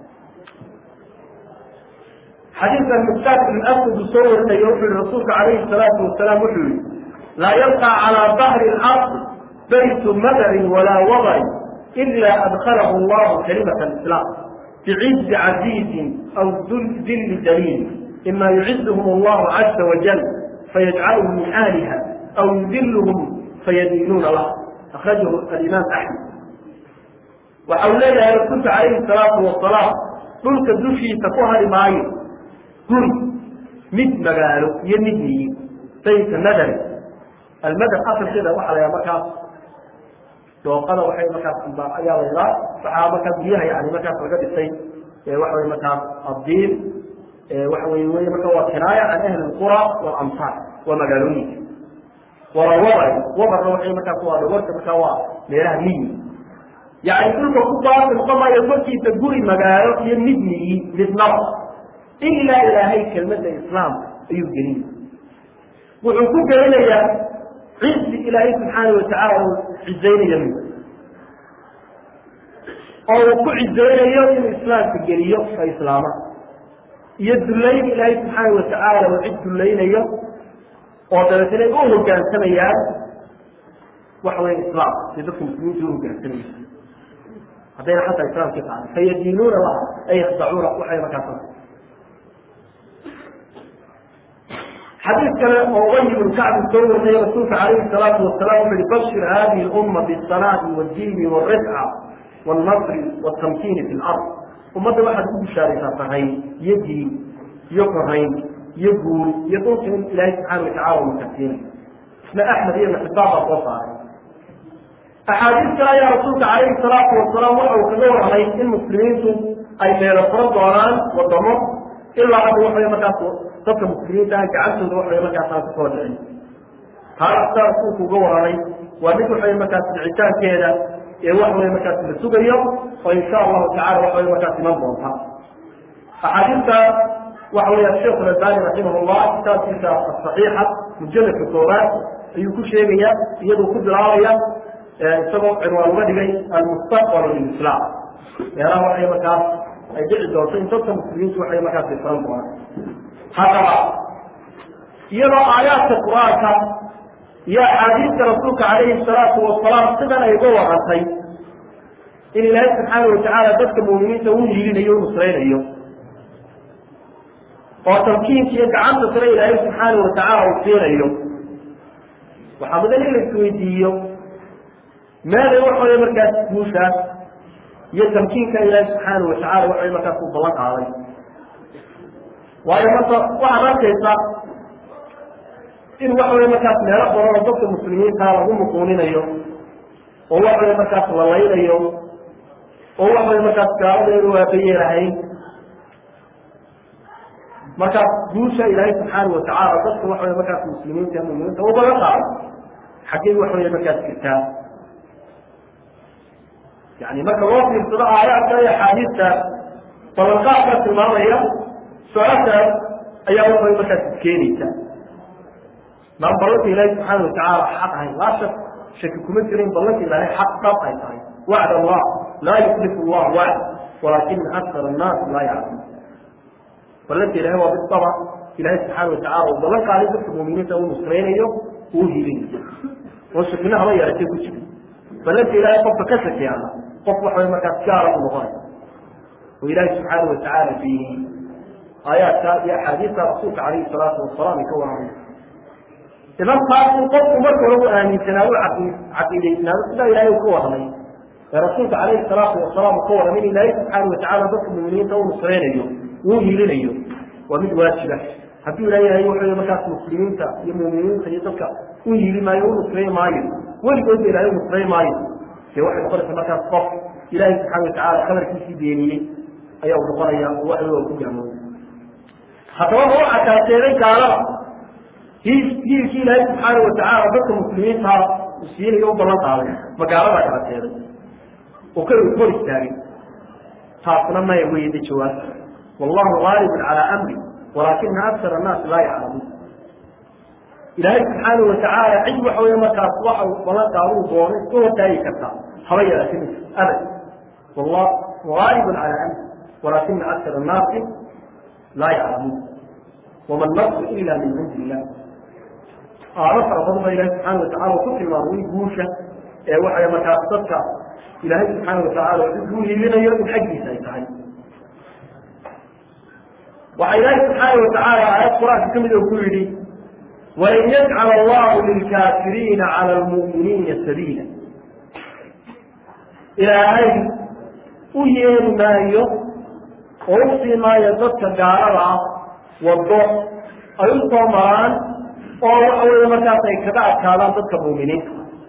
xadiidkan mustaad ibn aswad uu soo warinayo wuxuu yihi rasuulka calayhi salaatu wasalaam wuxuu yihi laa yabqa calaa dahri lardi baytu madarin walaa wadarin ila adkhalahu allahu kalimata alislaam bicizi caziizin aw dilli daliil ima yucizuhum allahu caza wajal fayajcaluhum min ahliha aw yudiluhum fayadiinuuna lah akhrajahu alimaam axmed waxa uu leeyahay rasuulka calayhi salaatu wasalaam dhulka dushiisa ku hari maayo guri mid magaalo iyo mid miyi bayta madari almadar asalkeeda waxaa la yaha markaas dooqada waxay markaas ayaa la yidhaha waxaa markaas guryaha yani markaas laga dhisay waxa wey markaas addiin waxa wey wey marka waa kinaaya can ahli lqura walamsaar waa magaalooyinka wala wabar wabarna waxay markaas waa dhawarka markaa waa meelaha miyi yani dhulka ku baaqi noqon maayo korkiisa guri magaalo iyo mid miyi midnaba ilaa ilaahay kelmadda islaamka ayuu gelinaya wuxuu ku gelinayaa cizi ilaahay subxaana watacaala uu cizaynaya mid oo uu ku cizaynayo inuu islaamka geliyo ka islaama iyo dullayn ilaahay subxaana watacaala uu cid dullaynayo oo dabeetana u hogaansamayaan waxa weya islaam si dadka muslimiinta u hogaansamaya haddayna xataa islaamkii qaadan fayadiinuuna laha ay yakhdacuuna waxay markaas xadiid kale oo ubay ibnu kacbi soo wariyay rasuulka calayhi salaatu wasalam wuxu uhi bashir hadihi lumma bisalaati wadiini waalrifca waalnasri waaltamkiini fi lard ummadda waxaad ku bishaaraysaa sahayn iyo diin iyo korayn iyo guul iyo dhulka in ilaahay subxaana watacala uu makasiinay isna axmed iyo maxibaan baa soo saaray axaadiis kale ayaa rasuulka calayhi salaatu wasalaam waxa uu kaga warramay in muslimiintu ay meelo furan doonaan wadamo ilaa hadda waxawey markaas dadka muslimiinta ah gacantooda waxawey markaas aan kusoo dhicin taas saa rasuulku uga warramay waa mid waxawey markaas dhicitaankeeda ee waxawey markaas la sugayo oo insha allahu tacala waxawey markaas iman doonta axaadiista waxa wey asheekh albani raximah llah kitaabkiisa asaxiixa mujaladka koobaad ayuu ku sheegaya iyaduu ku bilaabaya isagoo cinwaan uga dhigay almustaqbal lilislam meelaha waxay markaas ay dhici doonto in dadka muslimiintu waxay markaas ay furan doonaan haddaba iyadoo aayaadka qur-aanka iyo axaadiista rasuulka calayhi salaatu wasalaam sidan ay uga warantay in ilaahay subxaana watacaala dadka muuminiinta u hiilinayo u nusraynayo oo tamkiinka iyo gacanta sare ilaahay subxaana watacaala uu siinayo waxaa mudan in la isweydiiyo meeday waxaway markaas guushaas iyo tamkiinka ilaahay subxaana watacaala waxaway markaas uu ballan qaaday waayo marka waxaad arkaysa in waxaway markaas meelo badan oo dadka muslimiinta lagu muquuninayo oo waxaway markaas la laynayo oo waxaway markaas gaaladeedu waabayeelahayn markaas guusha ilaahay subxaana watacaala dadka waxaway markaas muslimiinta muminiinta u balan qaado xaggey waxaway markaas jirtaa yani marka loo fiirsado aayaadka iyo axaadiista balanqaadkaa tilmaamaya su-aashaas ayaa waxaway markaas iskeenaysa maan ballanka ilaahay subxaana watacaala xaq ahayn laa shak shaki kuma jirin ballanka ilaahay xaq dhab ay tahay wacd allah laa yuklifu llah wacd walaakina akar annaasi laa yaclamuun ballanka ilahay waa bidaba ilahay subxaana watacala uu ballan qaaday dadka muuminiinta uu nusraynayo uu hiilinayo oo shakina haba yaratay ku jiri ballanka ilahay qofka ka shakiyaana qof waxaway markaas gaala u noqonaya oo ilaahay subxaana watacaala beeniyey aayaadka iyo axaadiista rasuulka calayhi salaatu wasalaam ay ka warramay idan taas in qofku marka hore u aaminsanaado caqiidaysnaado sidaa ilahay uu ka warramay ee rasuulka calayhi salaatu wasalaam uu ka warramay in ilaahay subxaana watacaala dadka muuminiinta u nusraynayo uu hiilinayo waa mid waajiba hadduu ilaa yahay wuxuu markaas muslimiinta iyo muuminiinta iyo dadka u hiili maayo u nusray maayo weligoodba ilahay u nusray maayo dee waxay noqonaysa markaas qof ilaahay subxaana watacaala khabarkiisii beeniyey ayaa u noqonaya oo waxa waa ku gaamooday haddaba ma waxaa kala sheegay gaalada hiilkii ilaahay subxaana watacaala dadka muslimiinta uu siinayo u ballan qaaday ma gaaladaa kala sheegay oo ka hor istaagay taasna maya weyda jawaab wallahu gaalibun calaa amri walaakina akar annaasi laa yaclamuun ilaahay subxaana watacaala cid waxa wey markaas waxa ballan qaaduu doono iska hortaagi kartaa haba yaraati abad wallah gaalibun calaa amri walaakina akar annaasi laa yaclamuun wama nasru ila min cindi illah aado fara badan ba ilahi subxaana watacala ku tilmaamay guusha ee waxay markaas dadka ilaahay subxaana watacaala uu hiilinayo in xaggiisa ay tahay waxaa ilaahi subxaana watacaala aayad qur-aanka ka mid oo ku yidhi walan yajcal allahu lilkaafiriina cala lmu'miniina sabiila ilaahay u yeeli maayo oo u sii maayo dadka gaalada ah waddo ay u soo maraan oo waxa weeye markaas ay kaga adkaadaan dadka muuminiinta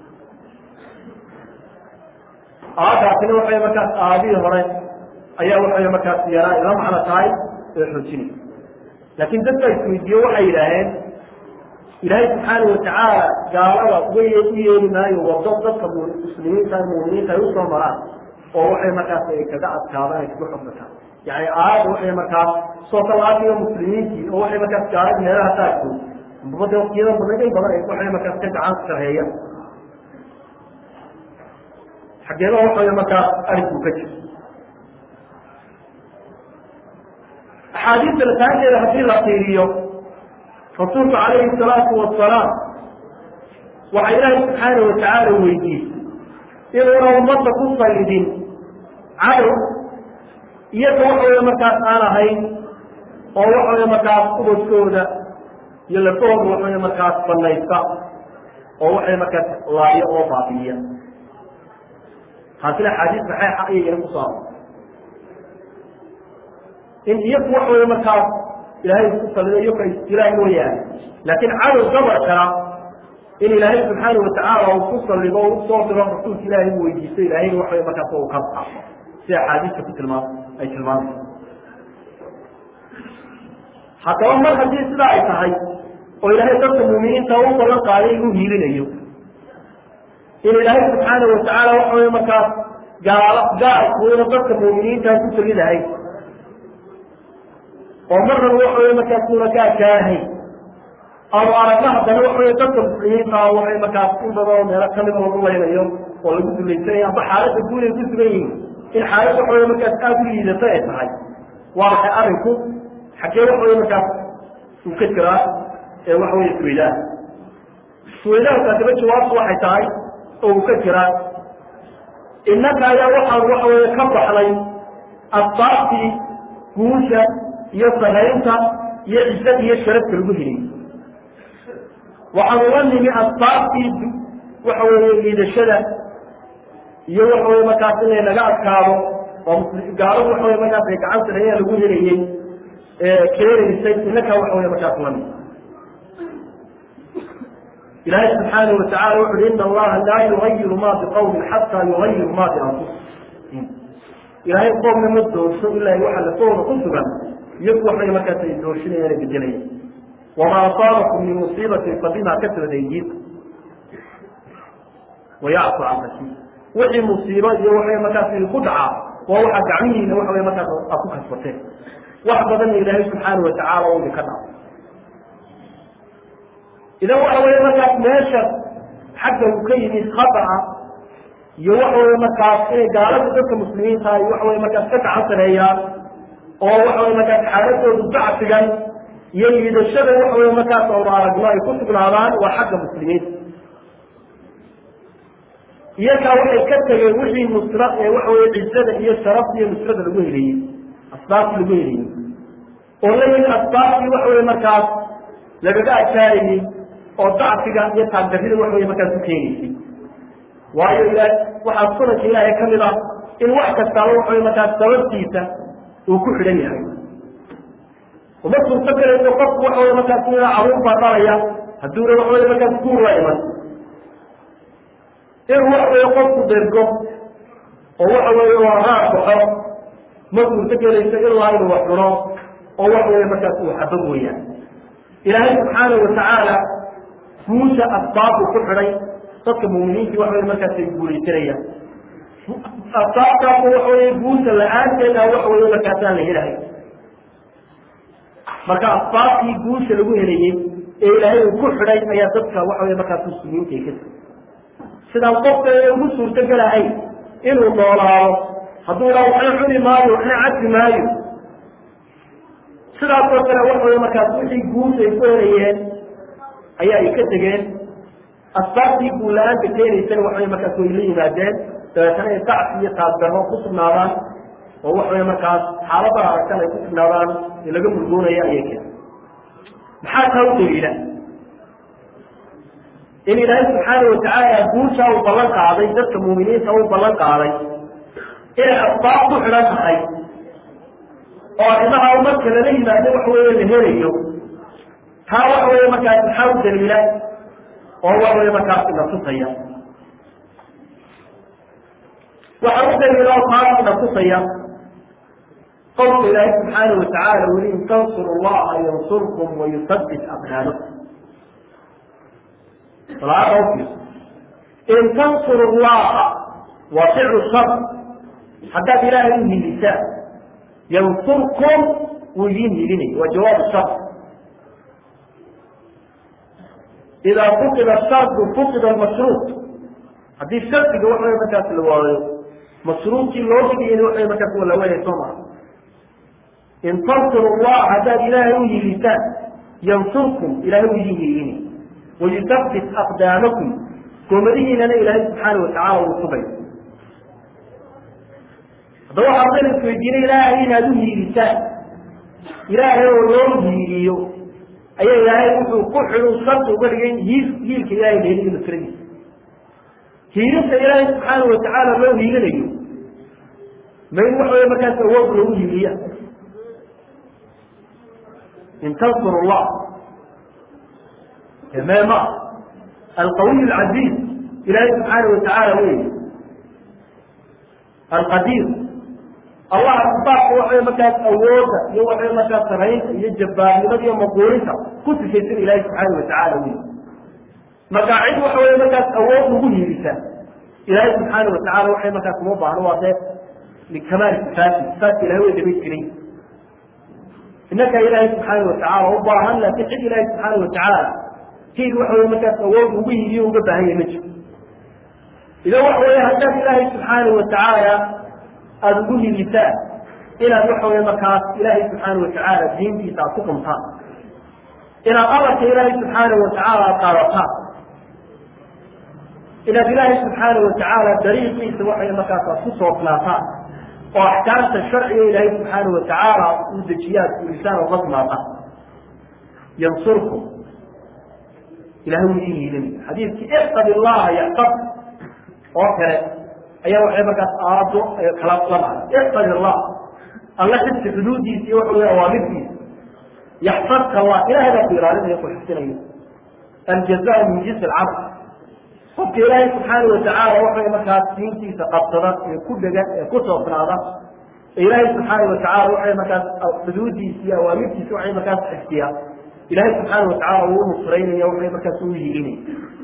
aadaasina waxay markaas aadihii hore ayaa waxay markaas yaraa ila macno tahay ee xoojinay laakiin dadka isweydiiye waxay yidhaaheen ilaahay subxaana watacaala gaalada way u yeeli maayo wado dadka muslimiinta muuminiinta ay usoo maraan oo waxay markaas ay kaga adkaadaan ay kaga xogmataan yani aayadda waxay markaas soo talaatiga muslimiintii oo waxay markaas gaalada meelaha qaarkood bada waqtiyada badan in badan waxay markaas ka gacan sarheeyaan xageeda waxay markaas arinku ka jiro axaadiista lataanteeda haddii la fiiriyo rasuulku calayhi salaatu wasalaam waxaa ilaahay subxaana watacaala weydiisay inuuna ummadda ku sallidin cadow iyaga waxaweye markaas aan ahayn oo waxaweye markaas ubadkooda iyo lafahooda waxaweye markaas banaysta oo waxay markaas laayo oo baabiiya taasina axaadiis saxeixa ayayna ku saaro in iyagu wax weeye markaas ilaahay isku salido iyagu ay istiraan mooyaane laakiin cadow gabar kala in ilaahay subxaana watacaala uu ku salido o usoo diro rasuulka ilaahay u weydiisto ilaahayna wax weye markaas uu ka baxo sida axaadiista ku tilmaam ay tilmaamayso haddaba mar haddii sidaa ay tahay oo ilaahay dadka muuminiinta u ballan qaaday inuu hiilinayo in ilaahay subxaana watacaala waxa weye markaas gaala gaalkuuna dadka muuminiintaa ku tegi lahay oo marnaba waxa wey markaas una ka adkaanahay ama aragna haddana waxa wey dadka muslimiinta waxay markaas in badan oo meelo kamida lagu laynayo oo lagu dulaysanaya amba xaaladda guud ay ku sugan yihiin in xaalad waxa wey markaas aada u liidata ay tahay waa maxay arrinku xaggee waxa wey markaas uu ka jiraa ee waxa wey isweydaan suweydaankaasiba jawaabtu waxay tahay oo uu ka jiraa innaka ayaa waxaan waxa weeye ka baxday asbaabtii guusha iyo saraynta iyo cisada iyo sharafta lagu heliyey waxaan uga nimi asbaabtii waxa weeye liidashada iyo waxa weye markaas inay naga adkaado oo gaaladu waxa weye markaas ay gacan sareeyaa lagu helayey keenaysay innaka waxa weye markaas lami ilaahay subxaanahu watacala wuxu uhi ina allaha laa yugayiru ma biqawmin xataa yugayiru ma bianfusihim ilaahay qoomna ma doorso ilaa waxa lafooda ku sugan iyagu waxay markaas ay doorsinayaan ay bedelayaan wamaa asaabakum min musiibatin fabima kasabat aydiikum wayacfu can kasiir wixii musiibo iyo waxay markaas ku dhacaa waa waxa gacmihiina waxa way markaas aad ku kasbateen wax badanna ilaahay subxaana watacaala u idinka dhaco idan waxa weeye markaas meesha xagga uu ka yimid khata'a iyo waxa weye markaas inay gaalada dadka muslimiinta ay waxa weye markaas ka gacan sareeyaan oo waxa weye markaas xaaladoodu dacfigan iyo liidashada waxa weye markaas oonu aragno ay ku sugnaadaan waa xagga muslimiinta iyakaa waxay ka tegeen wixii nusra ee waxa weye cizada iyo sharafta iyo nusrada lagu heleyey asbaabtii lagu heleyey oo la yimid asbaabtii waxa weye markaas lagaga adkaarayey oo dacfiga iyo taagdarrida wax weye markaas ku keenaysay waayo ila waxaa sunanka ilaahay ka mid ah in wax kastaaba waxa weye markaas sababtiisa uu ku xidhan yahay uma suurto galayso qofku waxa weye markaas ina caruur baa dhalaya hadduuna waxa weye markaas guur la iman inuu waxa weye qofku dergo oo waxa weeye waa raar baxo ma suurto gelayso ilaa inuu wax cuno oo waxa weye markaas uu xabo mooyaan ilaahay subxaanahu watacaala guusha asbaabu ku xidhay dadka muminiintii waxa weye markaas ay guulaysanayaan asbaabtaasu waxa weye guusha la-aanteeda waxa weye markaasaan la helahay marka asbaabtii guusha lagu helayey ee ilaahay uu ku xidhay ayaa dadka waxa weye markaas muslimiinta ay ka sidaan qofka ee ugu suurto gelahay inuu noolaado hadduu dhaa waxna cuni maayo waxna cabdi maayo sidaasoo kale waxa weye markaas wixii guus ay ku helayeen ayaa ay ka tegeen asbaabtii guulla-aanta keenaysana waxa weye markaas way la yimaadeen dabeetana ay dacfi iyo taasdarro ku sugnaadaan oo waxa weye markaas xaalada aragtan ay ku sugnaadaan ee laga murgoonaya ayay keen maxaa taa u daliila in ilaahay subxaana watacaala guusha uu ballan qaaday dadka muuminiinta uu ballan qaaday inay asbaab ku xidhan tahay oo arrimaha marka lala yimaado waxa weeye la helayo taa waxa weeye markaas maxaa u daliila oo waxa weye markaas ina tusaya waxaa u daliila oo taas ina tusaya qowlka ilaahay subxaana watacaala weli in tansuru allaha yansurkum wayusabbit aqdaamakum salaada ufiirso in tansuru llaha waa ficlu shar haddaad ilaahay u hiilisaan yansurkum wuu idiin hiilinaya waa jawaabu shar idaa fuqida shardu fuqida almashruuc haddii shardiga waxa wey markaas la waayo mashruucii loo dhigayana waxa markaas waa la waayay soo maa in tansuru llah haddaad ilaahay u hiilisaan yansurkum ilahay u idiin hiilinay wayusabbit aqdaamakum goomadihiinana ilaahay subxaana watacala uu sugay haddaba waxaa dana isweydiinay ilaahay inaad u hiilisaan ilaahay oo loo hiiliyo ayaa ilaahay wuxuu ku xidhu shardi uga dhigay hiil hiilka ilahay la heliyo nusradiisa hiilinta ilaahay subxaana watacaala loo hiilinayo ma in waxa wey markaas awood loogu hiiliya in tansuru llah ma alqawiy alcaziiz ilaahay subxaana watacaala wey alqadiir allah asbaabka waxay markaas awooda iyo waxay markaas saraynta iyo jabbaarnimada iyo maquulinta ku sifaysan ilaahay subxaana watacaala wey marka cid waxa wey markaas awood lagu hiilisaa ilaahay subxaana watacala waxay markaas uma baahno waa dee likamaali sifaati sifaatka ilahay way dhamays jiray innaka ilaahay subxaana watacaala u baahan laakiin cid ilaahay subxaana watacaala hiil waxa wey markaas awood ugu hiiliyo uga baahan yahay ma jiro idan waxa wey haddaad ilaahay subxaana watacaala aada ugu hiilisaan inaad waxa wey markaas ilaahay subxaana watacaala diintiisa aad ku qumtaan inaad amarka ilaahay subxaana watacaala aad qaadataan inaad ilaahay subxaana watacaala dariiqiisa waxay markaas aad ku toosnaataan oo axkaamta sharciga ilaahay subxaana watacaala uu dejiyaad fulisaan oo qasmaata yansurkum ilahay wuu idin hiilinaya xadiidkii ixfad illaha yaxfad oo kale ayaa waxay markaas aado kala la macna ixfad illah alla xifsi xuduudiisa iyo waxa wey awaamirtiisa yaxfadka allah ilahay baa ku ilaalinaya ku xifdinaya aljazaa min jinsi alcamal qofka ilaahay subxaana watacaala waxay markaas diintiisa qabsada ee ku dhegan ee ku toosnaada ee ilaahay subxaana watacaala waxay markaas xuduudiisa iyo awaamirtiisa waxay markaas xifdiyaa ilahay subxaana watacaala uu nusraynaya waxay markaas u hiilinaya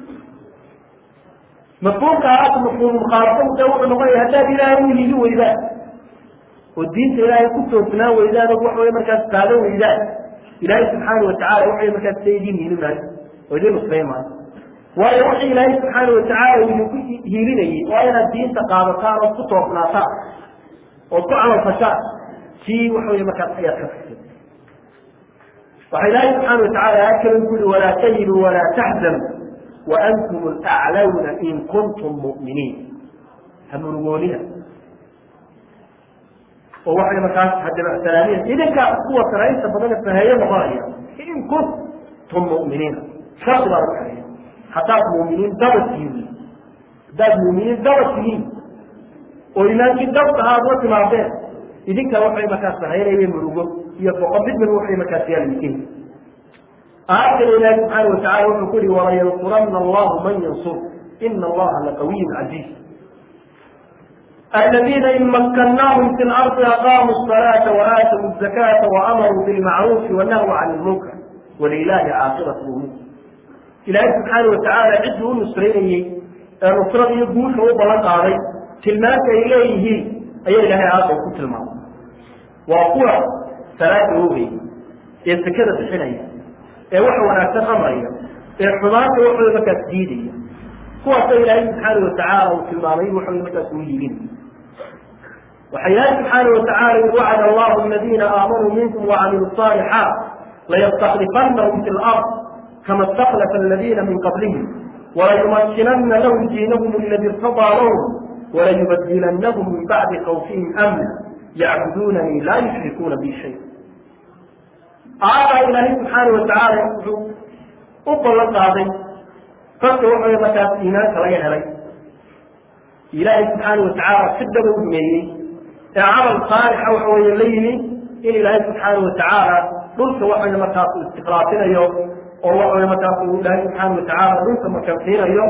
mafhuumka aas mafhuum mukhaalafada wuxuu noqonaya haddaad ilaahay u hiili weydaan oo diinta ilaahay ku toosnaan weydaan oo wax way markaas qaado weydaan ilaahay subxaana watacaala waxay markaas sa idin hiili maayo oo idin nusrayn maayo waayo wixii ilaahay subxaana watacaala idinku hiilinayay waa inaad diinta qaadataan ood ku toosnaataan ood ku camalfashaan sii wax wey markaas ayaad ka figtay waxa ilaahay subxaana watacaala akala ku yihi walaa tahinu walaa taxzanu waantum alaclawna in kuntum mu'miniin ha murugoonina oo waxay markaas hadabacsanaanin idinkaa kuwa saraynta badan faheeyo noqonaya in kuntum mu'miniina shardi baa lagu xeeya haddaad muuminiin daba tihiin haddaad muuminiin daba tihiin oo imaankii dabta aad la timaadeen idinka waxay markaas sahaynaya murugo iyo boqo mid mid waxay markaas yaalmikin aayadkan ilaahi subxaana watacala wuxuu ku yihi walayansurana allahu man yansur ina allaha laqawiyun casiiz الذين إن مكناهم في الأرض أقاموا الصلاة وآتوا الزكاة وأمروا بالمعروف ونهوا عن المنكر ولله عاقبة الأمور ilaahay subxaana watacaala ciddii u nusraynayey ee nusrada iyo guusha u ballan qaaday tilmaanta ay leeyihiin ayaa ilaahay aada ku tilmaamay waa kuwa salaada oogaya ee sekada bixinaya ee waxa wanaagsan amraya ee xumaanta waxooda markaas diidaya kuwaasa ilaahay subxaana watacaala uu tilmaamay waxooda markaas uu yiibinaya waxa ilaahay subxaana watacaala yii wacada allahu aladiina aamanuu minkum wacamiluu الصaalixaat layastaklifanahum fi lard كما استخلف الذين من قبلهم وليمكنن لهم دينهم الذي ارتضى لهم وليبدلنهم من بعد خوفهم امنا يعبدونني لا يشركون بي شيئا آية إلهي سبحانه وتعالى أقل القاضي فقط وحي مكاس إيمان كلا يهلي إلهي سبحانه وتعالى شدة وميني عمل صالح وحوي الليل إن إلهي سبحانه وتعالى قلت وحي مكاس استقراتنا يوم oo waxa markaas uu ilaahay subxaana watacaala dhulka makansiinayo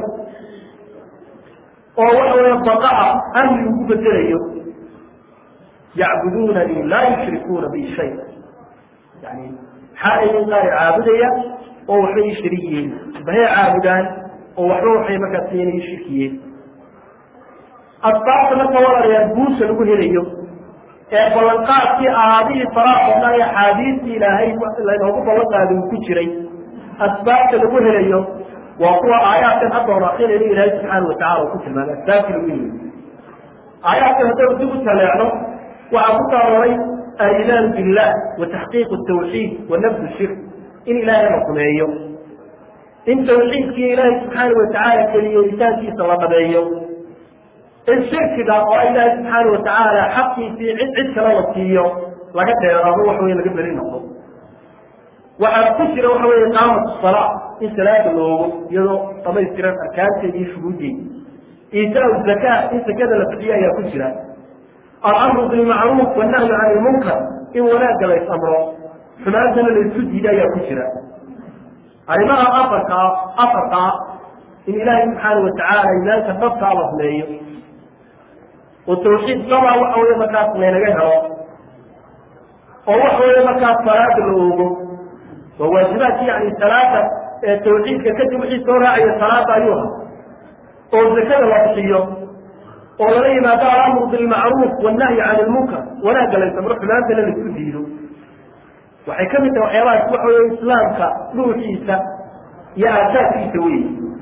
oo waxa weya baqa'a amni ugu bedelayo yacbuduunanii laa yushrikuuna bi shay yani maxaa ayin qaar caabudaya oo waxba ii shariigiyeen bahay caabudaan oo waxba waxay markaas iyana ii shirkiyeen asbaabta marka walaalayaal guusha lagu helayo ee ballanqaadkii aadihii faraha badnaa ee axaadiistii ilaahay laynoogu ballan qaadi uu ku jiray asbaabta lagu helayo waa kuwa aayaadkan hadda hor akrinayno ilaahay subxaana watacala uu ku tilmaamay asbaabtii lagu helayo aayaadkan haddaynu dib u taleecno waxaa ku taaroray aliimaanu billah wa taxqiiqu tawxiid wa nafdu shirk in ilaahay la rumeeyo in tawxiidkii ilaahay subxaana watacaala keliyeelitaankiisa la dhabeeyo in shirkiga oo ilaahay subxaana watacaala xaqiisii cid cid kale la siiyo laga dheeraado wax wey laga beri noqdo waxaa ku jira waxa wey iqaamat salaa in salaada loogo iyadoo dhamaystiran arkaanteeda iyo shuhuuddeeda iitaa zakaa in zakada la bixiyo ayaa ku jira alamru bilmacruuf wannahyu can ilmunkar in wanaagga la is-amro xumaantana la isku diida ayaa ku jira arrimaha afarkaa afarkaa in ilaahay subxaana watacaala imaanka dhabkaa la humeeyo oo tawxiid labaa waxa wey markaas laynaga helo oo waxa wey markaas salaada la oogo waa waajibaadki yani salaada ee tawxiidka kadib wixii soo raacaya salaada ayuu ha oo zakada la bixiyo oo lala yimaado alamru bilmacruuf wannahyi can ilmunkar wanaagga la samro xumaantana laisku diido waxay ka mid tahay waxyaabahaas waxa wey islaamka dhuuxiisa iyo aasaadkiisa wey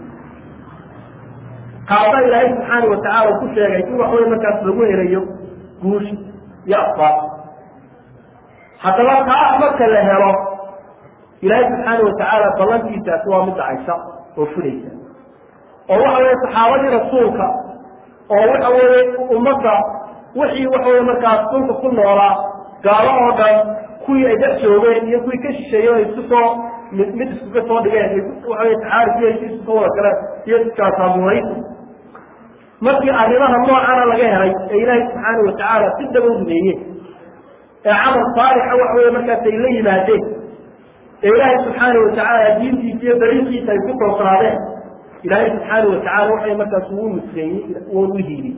kaasa ilaahay subxaana watacaala ku sheegay in wax wey markaas lagu helayo guush iyo asbaab haddaba kaa marka la helo ilaahay subxaana watacaala ballantiisaasi waa mid dhacaysa oo fulaysa oo waxa weye saxaabadii rasuulka oo waxa weeye ummadda wixii waxa weye markaas dhulka ku noolaa gaalo oo dhan kuwii ay dhex joogeen iyo kuwii ka shisheeyey ay isku soo mid mid iskuga soo dhigeen waxa weye taxaarif iyo isku soo wada galeen iyo iskaasaamuraysi markii arrimaha noocana laga helay ee ilaahay subxaana watacaala si dhaba u rumeeyeen ee camal saalixa waxa weye markaas ay la yimaadeen ee ilaahay subxaana watacaala diintiisa iyo dariiqiisa ay ku toosnaadeen ilaahay subxaana watacaala waxay markaas uu nusreeyey woon u hiiliyey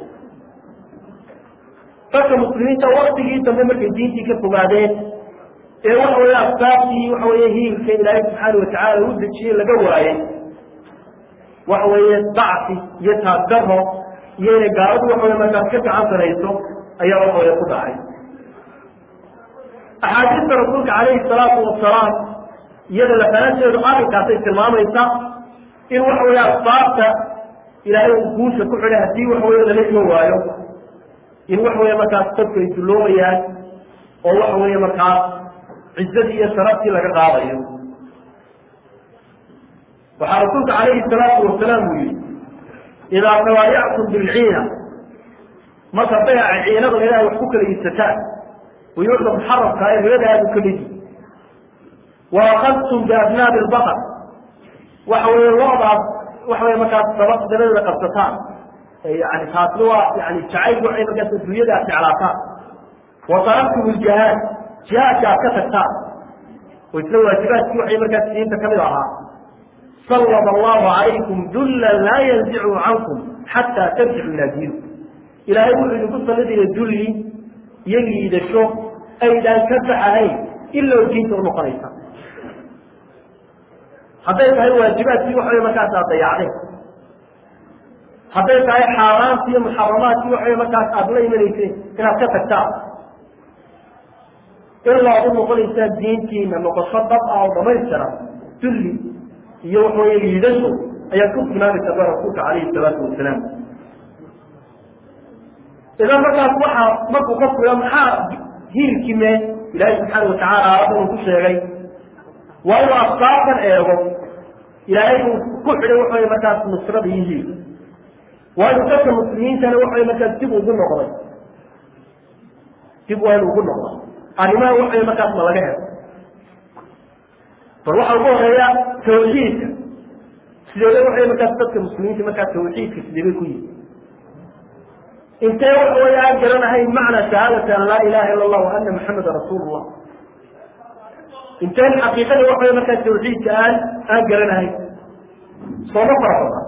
dadka muslimiinta waktigii dambe markay diintii ka fogaadeen ee waxa weye asbaabtii waxa weye hiilka ilaahay subxaana watacaala u dejiyey laga waayey waxa weeye dacfi iyo taagdaro iyo inay gaaladu waxa weye markaas ka gacan sarayso ayaa waxa weye ku dhacay axaadiista rasuulka calayhi salaatu wasalaam iyada lafahanteedu arrinkaasay tilmaamaysa in waxa weye asbaabta ilaahay uu guusha ku xidhay haddii waxa weye lala iman waayo in waxa weye markaas dadku ay dulloobayaan oo waxa weeye markaas cizzadii iyo sharaftii laga qaadayo waxaa rasuulka calayhi salaatu wasalaam uu yihi idaa tawaayactum bilciina marka bayaca ciinada ilahay wax ku kala iibsataan buyuucda muxaramka ee ribada aadu ka midi wa akadtum biabnaabi lbaqar waxa weeye loodaas waxa weye markaas daba dabadeeda qabsataan yani taasna waa yani jacayl waxay markaas adduunyada aad jeclaataan wa taraktum iljihaad jihaadka aad ka tagtaan oo isla waajibaadkii waxay markaas diinta kamid ahaa sallada allahu calaykum dullan laa yanzicu cankum xataa tarjicu ilaa diinikum ilaahay wuxuu idinku sallidaya dulli iyo liidasho aydaan ka baxahayn ilaa diinta u noqonaysa hadday tahay waajibaadkii waxa wey markaas aad dayacdeen hadday tahay xaaraanti iyo muxaramaadkii waxa wey markaas aada la imanayseen inaad ka tagtaan ilaa ad u noqonaysaan diintiina noqosho dab ah oo dhamaystiran dulli iyo waxa weye liidasho ayaad ku sugnaanaysaa ba rasuulka calayhi salaatu wasalaam idan markaas waxaa markuu ka fuga maxaa hiilkii mee ilaahay subxaana watacaala aayaddan uu ku sheegay waa inuu asbaabtan eego ilaahay uu ku xidhay waxa wey markaas nusrada iyo hiilka waa inuu dadka muslimiintana waxa wey markaas dib ugu noqday dib waa inu ugu noqday arrimaha waxa wey markaas ma laga helo bal waxaa ugu horeeya tawxiidka sideeda waxay markaas dadka muslimiinta markaas tawxiidka sideebay ku yihi intee waxa wey aan garanahayn macna shahaadati an laa ilaha ila allah wa ana maxameda rasuul llah inteen xaqiiqada waxa wey markaas tawxiidka aan aan garanahayn sooma fara badan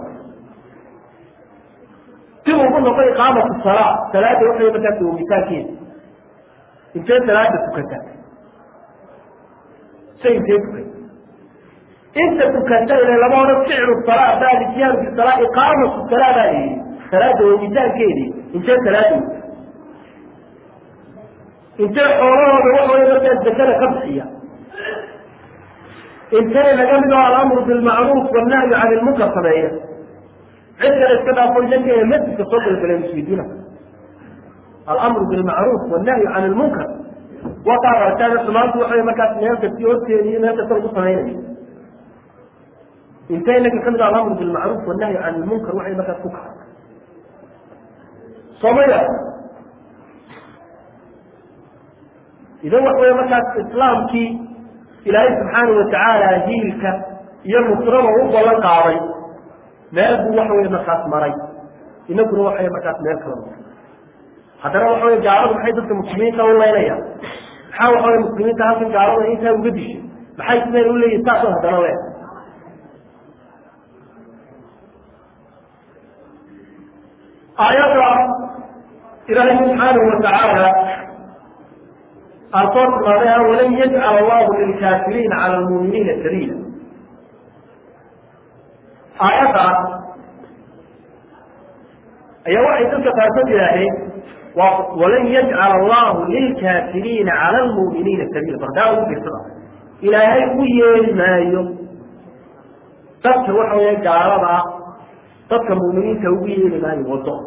dib ugu noqo iqaamatu salaa salaada waxay markaas oogitaankeeda intee salaada tukata say intee tukata inta tukata ile lama odhan ficlu salaa baa lityaanu fi salaa iqaamatu salaa baa la yihi salaada oogitaankeedii intee salaada ogta intee xoolahooda waxa wey markaas zakada ka bixiya intee naga mid oo alamru bilmacruuf wannahyu can ilmunkar sameeya cid kale iska dhaafo idanka ee masjidka soo galgaleen isweydiina alamru bilmacruuf wannahyu can ilmunkar waa qaad aragtaan xumaantu waxa markaas meel kasti horteedi iyo meel kasta lagu samaynayo intee inaga kamid a alamru bilmacruuf wannahyu can ilmunkar waxay markaas ku kaca soomaya idan waxa wey markaas islaamkii ilaahay subxaana watacaala hiilka iyo nusrada u ballan qaaday meel buu waxa wey markaas maray inaguna waxa markaas meel kala maray haddana waxa wey gaaladu maxay dadka muslimiinta u leynayaan maxaa waxa wey muslimiinta halkan gaalada intaa uga dishay maxay sideen u leeyihin saasoo haddana le aayadda ilaahay subxaanahu watacaala aan soo tilmaamay walan yajcal allahu lilkaafiriina cala lmuuminiina sabiila aayaddaas ayaa waxay dadka qaarkood yidhaaheen waa walan yajcal allahu lilkaafiriina cala lmuuminiina sabiila bardaa ugu fiirsada ilaahay u yeeli maayo dadka waxa weeye gaalada dadka muuminiinta ugu yeeli maayo wado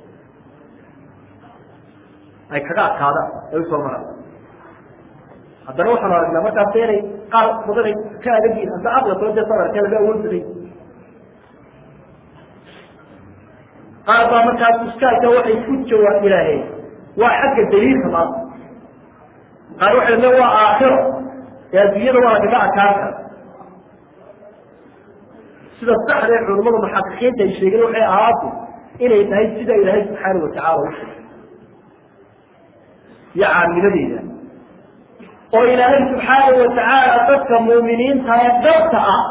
ay kaga adkaadaan ay usoo maraan haddana waxaanu aragnaa markaas inay qaar badan ay ka adagyihin hadda aqla soo dee sadarka laga awood baday qaar baa markaas uskaadka waxay ku jawaab ilaaheen waa xagga daliilka maanta qaar waxay le waa aakhiro ee adduunyada waa lagaga adkaan kara sida saxda ee culimmada muxaqiqiinta ay sheegeen waxay ahaatu inay tahay sida ilaahay subxaana watacala u sheegay iyo caamiladeeda oo ilaahay subxaana watacaala dadka muuminiinta ee dabta ah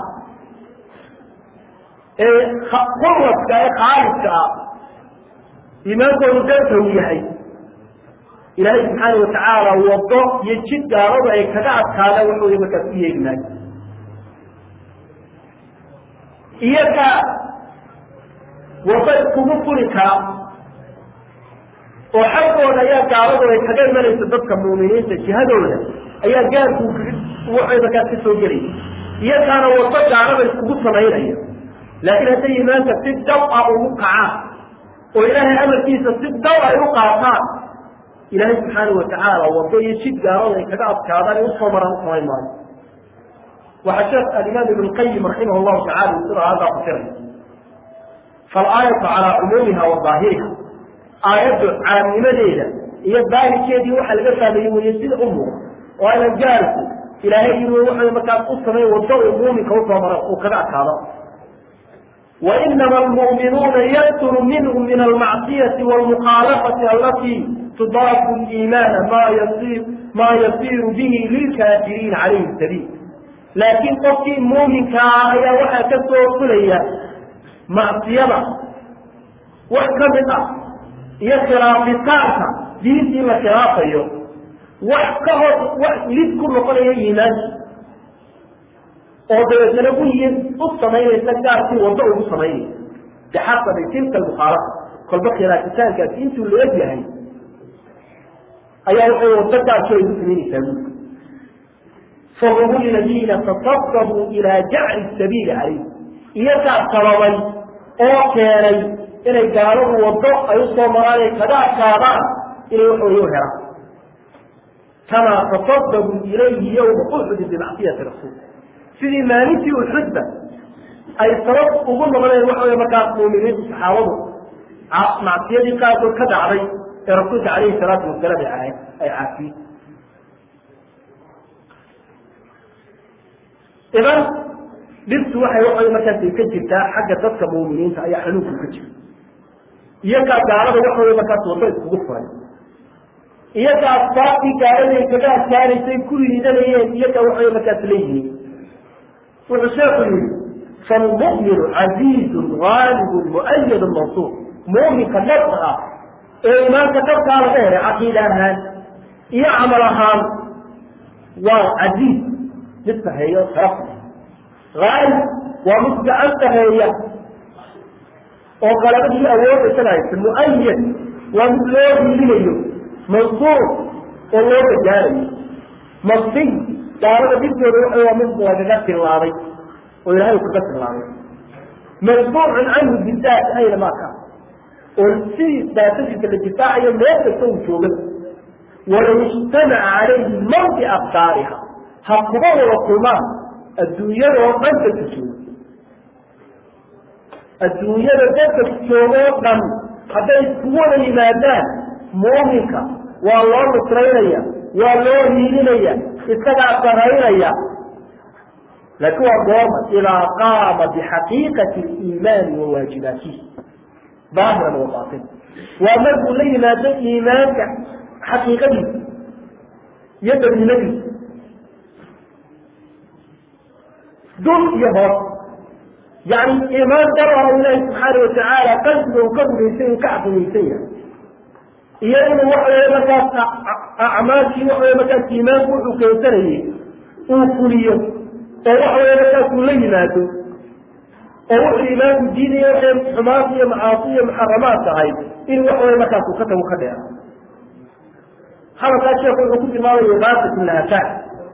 ee quradka ee khaalidka ah iimaankoodu dabta uu yahay ilaahay subxaana watacaala wado iyo jid gaalada ay kaga adkaadaan waxooda markaas u yeegi maayo iyaga wado iskugu furi kara oo xaggooda ayaa gaaladu ay kaga imanaysa dadka muuminiinta jihadooda ayaa gaarku waxay markaas ka soo gelaya iyagaana wado gaalada iskugu samaynaya laakiin hadday iimaanka si daw ah ugu kacaan oo ilaahay amarkiisa si daw ay u qaataan ilaahay subxaana watacaala wado iyo jid gaalada ay kaga adkaadaan ee usoo maraan u samayn maayo waxaa sheekh alimaam ibn qayim raximah llahu tacala uu sida aayaddaa fasiray faalaayatu calaa cumuumiha wa daahiriha aayaddu caamnimadeeda iyo daahirkeedii waxaa laga fahmeeyey weye sida u muuqa oo aynan gaarku ilaahay inuu wuxuu markaas u samey wado uu muuminka usoo maro uu kaga adkaado وإنما المؤمنون يكثر منهم من المعصية والمخالفة التي تضاف الإيمان ما يصير ما يصير به للكافرين عليه السبيل لكن قفكي مؤمن كايا وحا كسو كليا معصية وحكمتا هي خرافة دين دين خرافة يو وحكمت لذ كل قليا إيمان oo dabeetana u yihiin u samaynaysa gaarkii wado ugu samaynaysa bixasabi tilka almukhaalata kolba khilaafitaankaasi intuu la eg yahay ayaa waxay wado gaarkii ay ugu samaynaysaa guurka fahum aladiina tasababuu ilaa jacli sabiili calayh iyagaa sababay oo keenay inay gaaladu wado ay usoo maraan ay kaga adkaadaan inay waxweye u helaan kamaa tasababuu ilayhi yowma uxudin bimacsiyati rasuul sidii maalintii uxudba ay sabab ugu noqoneen waxa wey markaas muuminiintu saxaabadu macsiyadii qaarkood ka dhacday ee rasuulka calayhi salaatu wasalaam ay ay caafiyey idan dhibtu waxay waxa markaas ka jirtaa xagga dadka muuminiinta ayaa xanuunku ka jira iyagaa gaalada waxa wey markaas wado iskugu furay iyagaa asbaabtii gaaladay kaga adkaanaysay ku liidanayeen iyagaa waxa wey markaas leeyihiin wuxuu sheeku yihi falmu'minu casiizun gaalibun mu'ayadun mansuur mu'minka dhabka ah ee imaanka dhabkaa laga helay caqiida ahaan iyo camal ahaan waa casiiz mid saheeyo sharaf haalib waa mid gacan saheeya oo qalabadii awood isaga haysa mu'ayad waa mid loo hiilinayo mansuur oo loo gargaarayo masiy gaalada dhibtooda waxa waa mid lagaga tillaabay oo ilahay kaga tillaabay masbuucun canhu bidaat ayna maa kaa oo si daatadiisa la difaacayo meel kasta uu jooga walow ijtamaca calayhi man biabsaariha ha kuba wada kulmaan adduunyada oo dhan dadka jooga adduunyada dadka jooga oo dhan hadday iskugu wada yimaadaan muuminka waa loo nusraynaya waa loo hiilinaya isagaa saraynaya laakiin waa goorma idaa qaama bixaqiiqati liimaani wa waajibaatihi daahiran wa baatin waa markuu la yimaado iimaanka xaqiiqadiisa iyo dadnimadiisa dul iyo hoos yani iimaan darara ilaahi subxaana watacaala qalbiga uu ka rumaysan uu ka caqimaysan yahay iyo inuu waxa weye markaas acmaashii waxa weye markaas iimaanku wuxuu keensanayey uu fuliyo oo waxa weye markaas uu la yimaado oo wuxuu iimaanku diidaya waxay xumaanta iyo macaasi iyo muxaramaad tahay inuu waxa weye markaas uu ka tago ka dheera hadalkaa sheekhu wuxuu ku tilmaamaya baasat lahafaa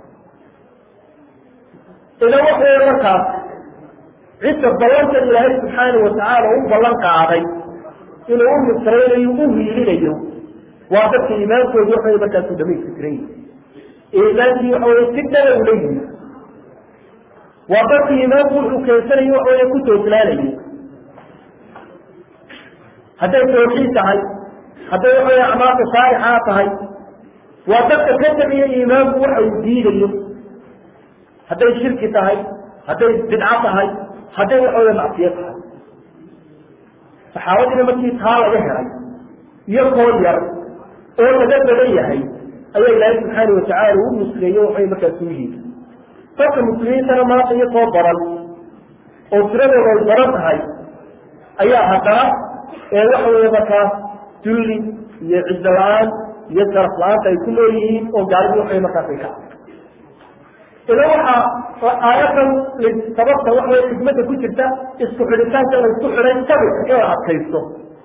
idan waxa weye markaas cidda ballantan ilaahay subxaana watacaala u ballan qaaday inuu u nusraynayo u hiilinayo waa dadka iimaankoodu waxa wey markaasuu dhamaystiran yihi iimaankii waxa weye si dhaba ula yimi waa dadka iimaanku wuxuu keensanayo waxa weye ku tooslaanayo hadday tawxiid tahay hadday waxawey acmaalka saalixaa tahay waa dadka ka tabiya iimaanku waxa uu diidayo hadday shirki tahay hadday bidco tahay hadday waxawey macsiyo tahay saxaabadiina markii taa laga helay iyo koor yar oo laga badan yahay ayaa ilaahay subxaana watacaala u nusreeye waxay markaas u yihi dadka muslimiintana maanta iyo koo baran oo tiradooda ay baran tahay ayaa haddana ee waxa weeye markaas dulli iyo ciddo la-aan iyo sharaf la-aanta ay ku nool yihiin oo gaalidii waxay markaas ay ka idan waxaa aayadan sababta waxa wey xikmadda ku jirta isku xidhitaanka la isku xidhay sabirka in la adkaysto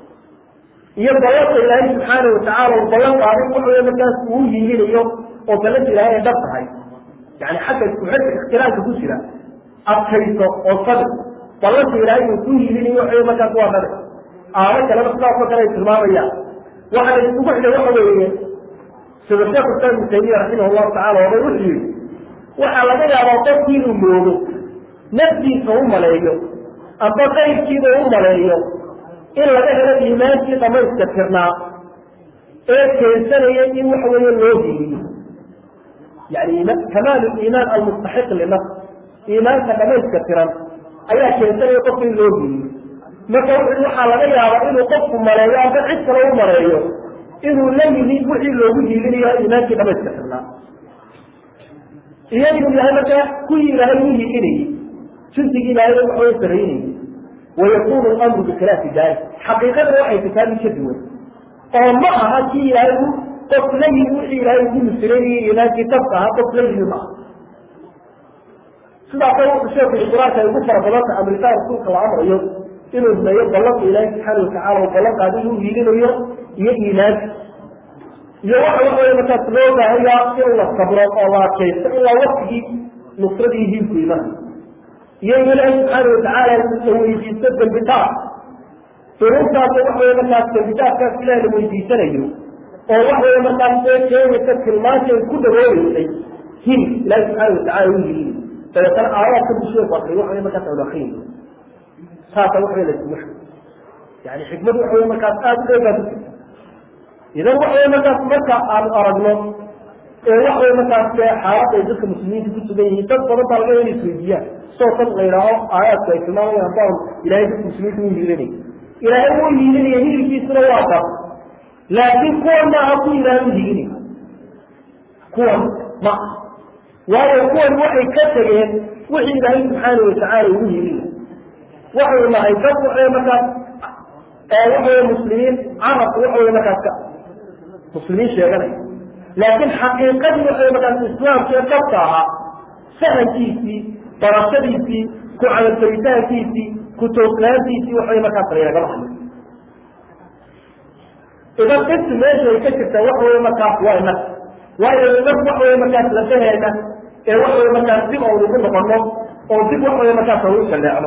iyo ballanka ilaahay subxaana watacaala uu ballan qaaday waxa wey markaas uu yiilinayo oo ballanka ilaahay ay dhab tahay yani xagga isku xidhka ikhtilaafka ku jira adkaysto oo sabir ballanka ilaahay uu ku yiilinayo waxa wey markaas waa nabi aamo kaleba sidaasoo kale ay tilmaamayaan waxa la isugu xidhay waxa weeye sida sheekh islam ibnu taymiya raximah llahu tacala oobay wuxuu yihi waxaa laga yaabaa qofkii inuu moodo naftiisa u maleeyo amba qayrkiiba u maleeyo in laga helo iimaankii dhamayska tirnaa ee keensanaya in waxa weeye loo hiiliyo yani kamaal iimaan almustaxiq linafs iimaanka dhamayska tiran ayaa keensanaya qofka in loo hiiliyo marka waxaa laga yaabaa inuu qofku maleeyo amba cid kale u maleeyo inuu la yimid wixii loogu hiilinayo iimaankii dhamayska tirnaa iyo inuu yahay markaa kuwii ilaahay u hiilinayey jinsigii ilaahay waxaway saraynayey wayakunu lamru bikhilaafi dalik xaqiiqada waxay tataa mid ka duwan oo ma aha kii ilaahay u qof la yimi wixii ilaahay ugu nusraynayey iimaankii tabka ahaa qof la yimi ma aha sidaasa wuxuu sheeku yihi qur-aanka ay ugu fara badanta amritaan rasuulka la amrayo inuu rumeeyo ballanka ilaahay subxaana watacala oo ballan qaadi inuu hiilinayo iyo iimaanka iyo waxa waxawey markaas loo baahayaa in la sabro oo la adkaysto ilaa waktigii nusradii hiilku imanayo iyo in ilaahay subxaana watacaala la weydiisto dembi dhaaf duruurtaas waxawey markaas dembi dhaafkaas ilaah la weydiisanayo oo waxawey markaas ee keenaysa tilmaantii ay ku dhawooneysay hil ilaahay subxaana watacala u yiliin dabeetana aayaadka buu sheeku akriyo waxawey markaas aan akriyin saasa waxawey la isugu xiro yani xikmadu waxawey markaas aada u dheer baa ku jirta idan waxawey markaas marka aanu aragno ee waxawey markaas xaalad ay dadka muslimiinta ku sugan yihiin dad badan baa laga inay isweydiiyaan soo tan la yidhaaho aayaadku ay tilmaamayaan baan ilaahay dadka muslimiinta u hiilinay ilaahay uu hiilinaya hilibkiisuna waa dar laakiin kuwan maaha ku ilaahay u hiilinay kuwan ma waayo kuwan waxay ka tegeen wixii ilaahay subxaana watacaala ugu hiilinay waxay nahay dad waxawey markaas waxawey muslimiin carabku waxawey markaas ka muslimiin sheeganaya laakiin xaqiiqadii waxay markaas islaamka ee dabka ahaa sahankiisii barashadiisii ku camalfaritaankiisii ku toosnaantiisii waxay markaas layaga baxay idan qibti meesha ay ka jirtaa waxa wey markaas waa inag waayo inag waxa wey markaas lafaheena ee waxa wey markaas dib aynu ku noqono oo dib waxa wey markaas aynu shaleecno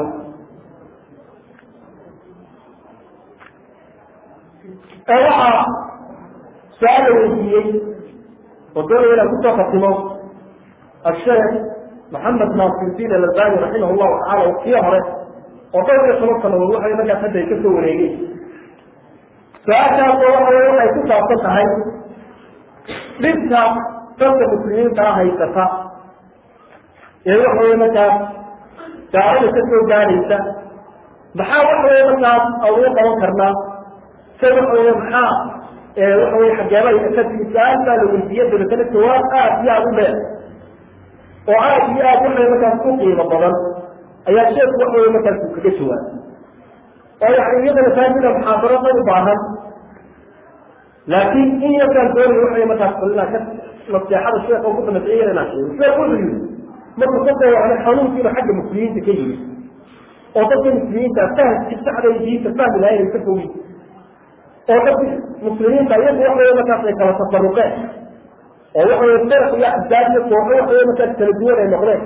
ee waxaa su-aal la weydiiyey oo doonaya inaan kusoo khatimo asheekh maxamed naasirdiin alalbani raximah llahu tacala waqtiyo hore oo dhowr iyo toban sanadood waxay markaas hadda ay kasoo wareegeen su-aashaasoo waxa wey waxay ku saabsan tahay dhibka dadka muslimiinta ah haysata ee waxa wey markaas gaalada ka soo gaadhaysa maxaa waxa wey markaas anugu qaban karnaa se waxa wey maxaa waxa wey xageebay ka timi su-aal baa la weydiiye dabeetana jawaab aad iyo aada u dheer oo aad iyo aad waxay markaas ku qiimo badan ayaa sheeku waxa wey markaas uu kaga jawaabay oo yani iyadana taasina muxaadaro dad u baahan laakiin in yarkaan doonay waxay markaas inaan ka naseexada sheeka ugu dambeeyay inaan sheego sheek wuxuu yidhi markuu ka dawacnay xanuunkiina xagga muslimiinta ka yimid oo dadka muslimiinta fahamkii saxda iyo diinta fahmi lahayn ay ka fogin oo dadki muslimiinta iyagu waxa wey markaas ay kala tafaruqeen oo waxa wey firq iyo axzaab iyo kooxo waxa wey markaas kala duwan ay noqdeen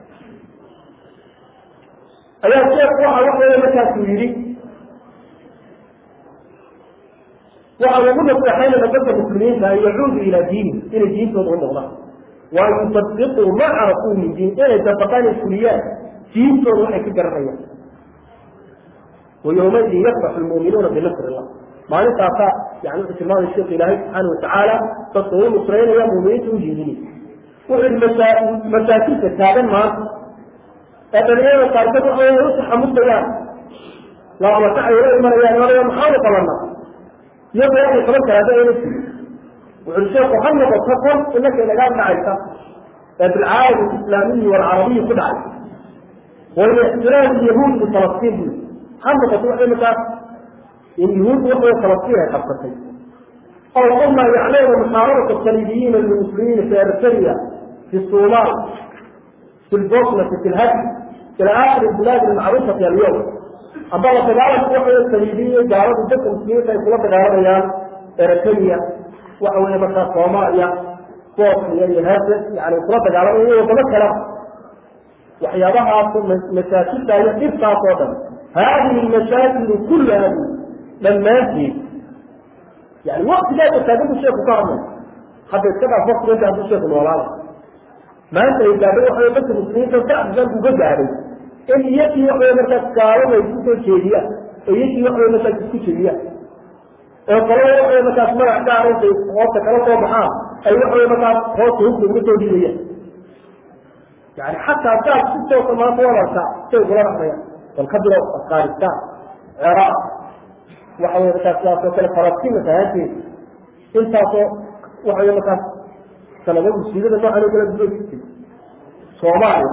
ayaa sheekh waxa waxa wey markaasuu yidhi waxa ugu naseexaynaya dadka muslimiinta an yacuudu ilaa diini inay diintooda u noqdaan waa yusadiquu ma carafuu min diin inay dabaqaan ay fuliyaan diintooda waxay ka garanayaan ويومئذ يفرح المؤمنون بنصر الله maalintaasaa yani wuxuu tilmaamay sheekh ilaahay subxaana watacaala dadka uu nusraynaya muuminiinta u jiidinay wuxuu yihi masaa masaakiinta taagan maanta ee dhalinyarada qaarkood waxa way u taxamudayaan laamatacay ula imanayaan odaya maxaanu qabanaa iyagoo waxay qaban karaa da ayna jirin wuxuu sheekhu ha noqoto kon inaka inagaa dhacaysa ee bilcaalam alislaamiyi walcarabiyi ku dhacay walixtiraam yahuud bifalastiin bu ha noqoto waxay markaas in yuhuuddu waxay falastiin ay qabsatay aw qulna yaclayna muxaarabata saliibiyiina lilmuslimiina fi eritrea fi sumaal fi lbosnati fi lhadi ila aakhiri bilaadi almacruufati alyawm amba la dagaalanku waxay saliibiyi gaaladu dadka muslimiinta ay kula dagaalamayaan eritrea waxa weeye markaa soomaaliya bosniya iyo herse yani kula dagaalamaya iyo wadamo kale waxyaabahaas masaakilta iyo dhibtaas oo dhan haadihi lmashaakilu kullaha dhammaanteed yani waktigaasa taagan bu sheeku ka hadlay hadda iska dhaaf waktiga hadduu sheeku noolaada maanta ay gaadhay waxa dadka muslimiinta sacdigan uga gaadhay in iyakii waxaway markaas gaalada ay kusoo jeediyaan oo iyakii waxaway markaas isku jebiyaan oo kalada waxaway markaas magac gaar intay hoosta kala soo baxaan ay waxaway markaas hoosta hubka uga soo dhiibayaan yani xataa gaal si toosa maanta wadarka say kula dhaqmayaan bal ka bilow afghanistan ciraaq waxa wey markaas sidaas oo kale falastiin masahaanteeda intaasoo waxa wey markaas sanado musiibada noocan oo kale dudo jirtay soomaaliya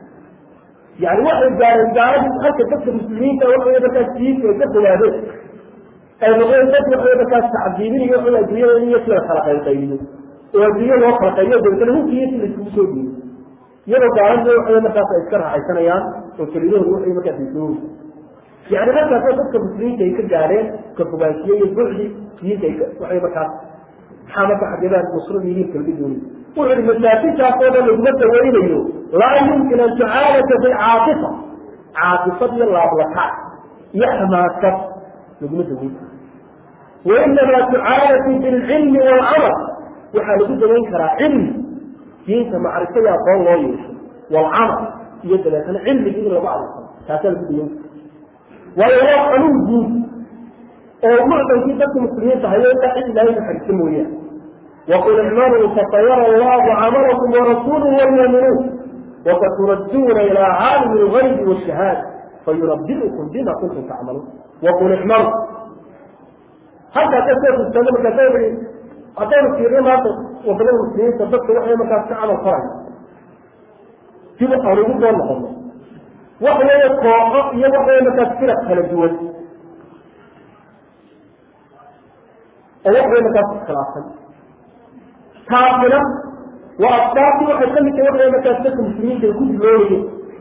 yani waxay gaareen gaaladii halka dadka muslimiinta waxa wey markaas diinta ay ka fogaadeen ay noqdeen dad waxa wey markaas tacdiibinayo waxa adduunyada in yasi la kala qaybqaybiyo oo adduunya loo kala qaybiyo dabeetana hubkiyasi la isugu soo dhiiyo iyadoo gaalada waxa wey markaas ay iska raaxaysanayaan oo kelidahooda waxay markaas isoogi yani halkaasoo dadka muslimiinta ay ka gaadheen ka fogaanshiye iyo bucdi diinta ay waxay markaas maxaa marka xageedaan nusrada yihiin kalbi dooni wuxu uhi masaakintaas oo dhan laguma dawaynayo laa yumkin an tucaalaja bilcaatifa caatifad iyo laablakac iyo xamaasad laguma dawayn wainamaa tucaalaju bilcilmi waalcamal waxaa lagu dawayn karaa cilmi diinta macrifo iyo aqoon loo yeesho waalcamal iyo dabeetana cilmigi in lagu adeegsano taasaa lagu dawayn kara waayo waa xanuun guud oo mucdankii dadka muslimiinta hayo ilaa cid ilaahay naxariista mooyaan waqul icmaluu fasayara allahu camalakum warasuuluhu walmuuminuun wasaturadduuna ilaa caalimi lgaybi washahaada fayunabiukum bima kuntum tacmaluun waqul icmaluu halkaa ka soo fustaaga markaasa haddaynu fiirno maanta wadamada muslimiinta dadka waxay markaas ka camal faraya dib aan ugu soo noqono waxa weeye kooxo iyo waxa weye markaas firaq kala duwan oo wax way markaas iskhilaafsan taasina waa asbaabtii waxay ka mid tahay wax way markaas dadka muslimiinta ay ku dilooyeen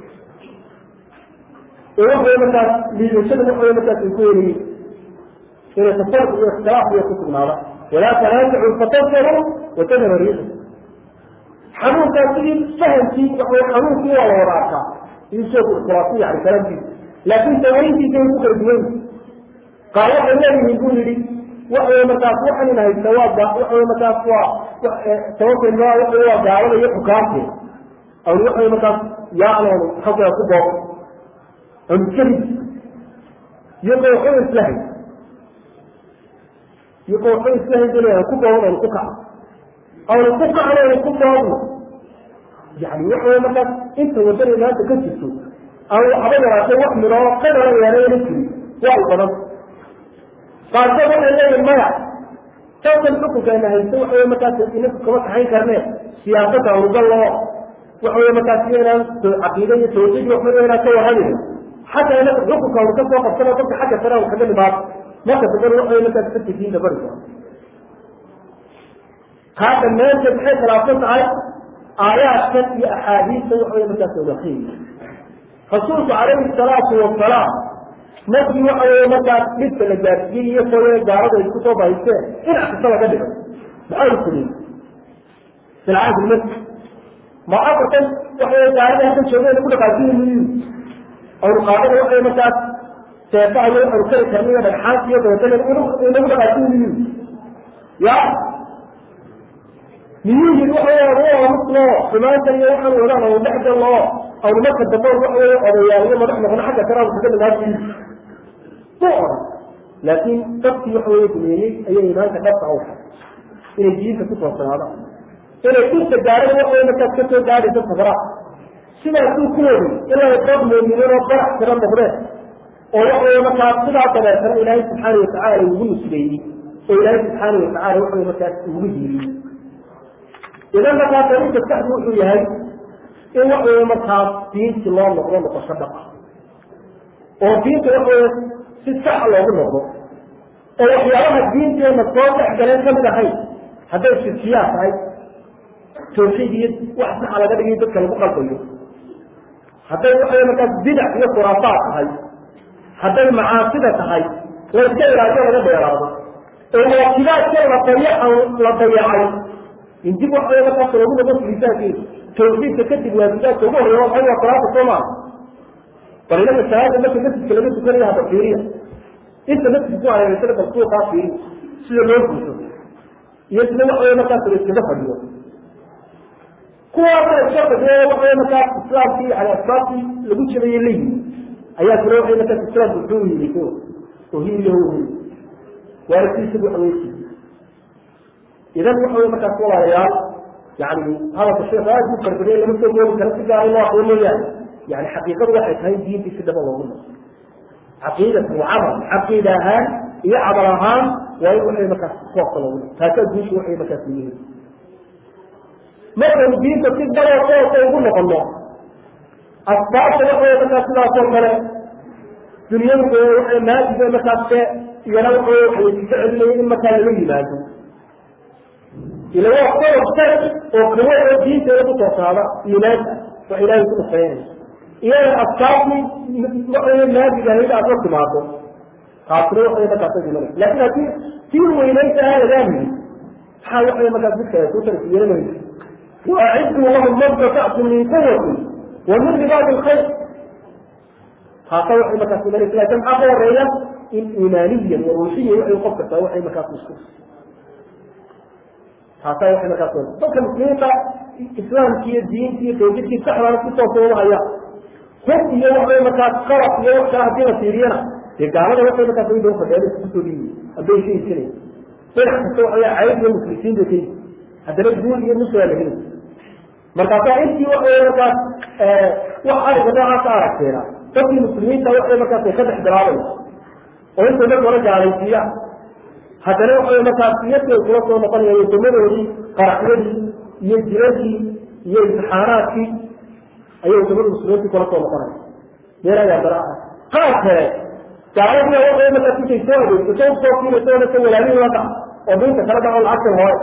oo wax way markaas liidashada wax way markaas ay ku weriyeen inay tafarq iyo ikhtilaaf iyo ku sugnaada walaa tanaasacu fatafsharu watadhaba riixu xanuunkaas sidii fahamkii wax way xanuunkii waa la wada arkaa isheeku ikhtilaafi yani kalamkiisa laakin sawayntiisa way ku kala duwan qaar waxay leeyihiin buu yidhi waxawey markaas waxan in haysta waa waxawey markaas waa sababta ma waxa waa gaalada iyo xukaamteeda awn waxawey markaas yaacnoonu xaggaa ku booq aanu kelid iyagoo waxba isla hay iyagoo waxba isla hay aan ku boogn aanu ku kaco aanu ku kacno aanu ku boogno yani waxawey markaas inta wadada maanta ka jirto aan waxba yaraatee wax midoo qadala yeelayna jirin waa u badan qaarkood waxay leeyihin maya tawkan xukunkeena haysto waxa wey markaas inaku kama kaxayn karne siyaasada anugaloo waxa wey markaas iyo inaan caqiida iyo tawxiid waxba inaan ka warramayno xataa inaku xukunka anu kasoo qabsano dadka xagga sare anu kaga nimaado marka dambana waxa wey markaas dadka diinta bari karo taa dhammaanteed maxay khilaafsan tahay aayaadkan iyo axaadiista waxa wey markaas wadaqiy rasuulku calayhi salaatu wasalaam markii waxa wey markaas dhibka la gaarsiiyey iyo koye gaalada ay kusoo bahaysteen dhinac kasta laga dhigay maxaa u fuliyey filcaadi lmasjid ma afartan waxa wey gaalada halkan joogeen ku dhaqaasiyiin awnu qaadada waxay markaas seefaha iyo waxanu kari karna iyo dhagxaanta iyo dabeetana inagu dhaqaasiyiin ya miyuu yidhi waxa wey anu aamusno xumaanta iyo waxaan wadaan anu dhexgalno awnu marka dambe waxa wey odayaal iyo madax noqono xagga kale anu kaga nimaadsiin ma oran laakiin dadkii waxa weye dumeeyey ayay imaanka dhabta u inay diinta ku toosanaadaan inay dhirta gaadhan waxa markaas ka soo gaadhaysa sabraa sidaasuu ku waday ilaa dad muuminiin oo barax tira noqdeen oo waxaweye markaas sidaa dabeetana ilaahay subxaana watacaala ugu nusreeyey oo ilaahay subxaana watacaala waxaweye markaas ugu hiiriyey idan markaas arinta saxdu wuxuu yahay in waxaweye markaas diinti loo noqdo noqosho dhab ah oo diinta waxaweye si saxa loogu noqdo oo waxyaabaha diinteena soo dhex galeen kamid ahayn hadday shirkiyaa tahay tawxiid iyo wax saxa laga dhigayo dadka lagu qalbayo hadday waxaweye markaas bidac iyo khuraafaad tahay hadday macaasida tahay layska ilaaliyo laga dheeraado oo waajibaadka la dayaca la dayacay in dib waxaweye markaas loogu noqo filisaankeeda tawxiidka kadib waajibaadka ugu horreeya waxay waa salaata soo maa bal inaga salaada marka masjidka laga tukanaya hada fiiriya inta masjid ku hareereysana bal suuqaa fiiri sida loo guuso iyo sida waxaweye markaas la iskaga fadhiyo kuwaasa iska fadhiyo waxaweye markaas islaamkii yani asbaabtii lagu jabaye la yimi ayaa kule waxay markaas islaamku wuxuu yimi oo hiiliyo hili waaragtiisa waxa weye idan waxa wey markaas walaalayaal yani hadalka sheekh aad u farbadiyay lama soo moogi karo si gaara loo aqoon mooyaane yani xaqiiqadu waxay tahay diintii si dhaba loogu noqo caqiidatan wa camal caqiida ahaan iyo camal ahaan waa in waxay markaas koobka loogu noqo taasaa guusha waxay markaas yihiin markaynu diinta si dhaboo koobka ugu noqono asbaabta waxay markaas sidaasoo kale dunyadu waxay maadiga markaas ke iyana waxay waxay iska celinaya in markaa lala yimaado ila waa qodob sar oo kawo oo diinteeda ku toosaada iimaanka wax ilaahay ku nusreynaya iyada asbaabtii waxay maadiga ahayd aad la timaado taasina waxay markaas imanaysa laakin haddii tii weynaysa aan lagaamini maxaa waxay markaas midka ay kutarka yeelanaysa waaciduu lahum mastatactum min quwati wa min ribaadi lkhayr taasa waxay markaas imanaysa laakin maxaa ka horeeya in iimaaniyan wa ruuxiya waxay qof kastaa waxay markaas isku taasaa waxay markaas dadka muslimiinta islaamki iyo diinti iyo tawxiidkii saxdana si toosa uma hayaan hub iyo waxay markaas qalab iyo wax kale hadii la fiiriyana dee gaalada waxay markaas way daba fadhiyaan kusoo dhiibi hadday shaysanay dhinac kasta waxay cayb iyo muslisiin bay kayi haddana guul iyo nusra la heli markaasaa intii waxay markaas wax ariga noocaasa aragteena dadkii muslimiinta waxay markaas ay ka dhex bilaabaysa oo intay marka hore gaalaysiiyaan haddana waxay markaas iyadkay kula soo noqonaya wadamadoodii qaraxyadii iyo jiradii iyo imtixaanaadkii ayay wadamada muslimiintii kula soo noqonaya meel ayaa dara ah qaar kale gaaladii waxay markaas intay soo adeegsato soo kiinaysa nasa walaalihii la dhac oo diinta kala dhaco lacagta hore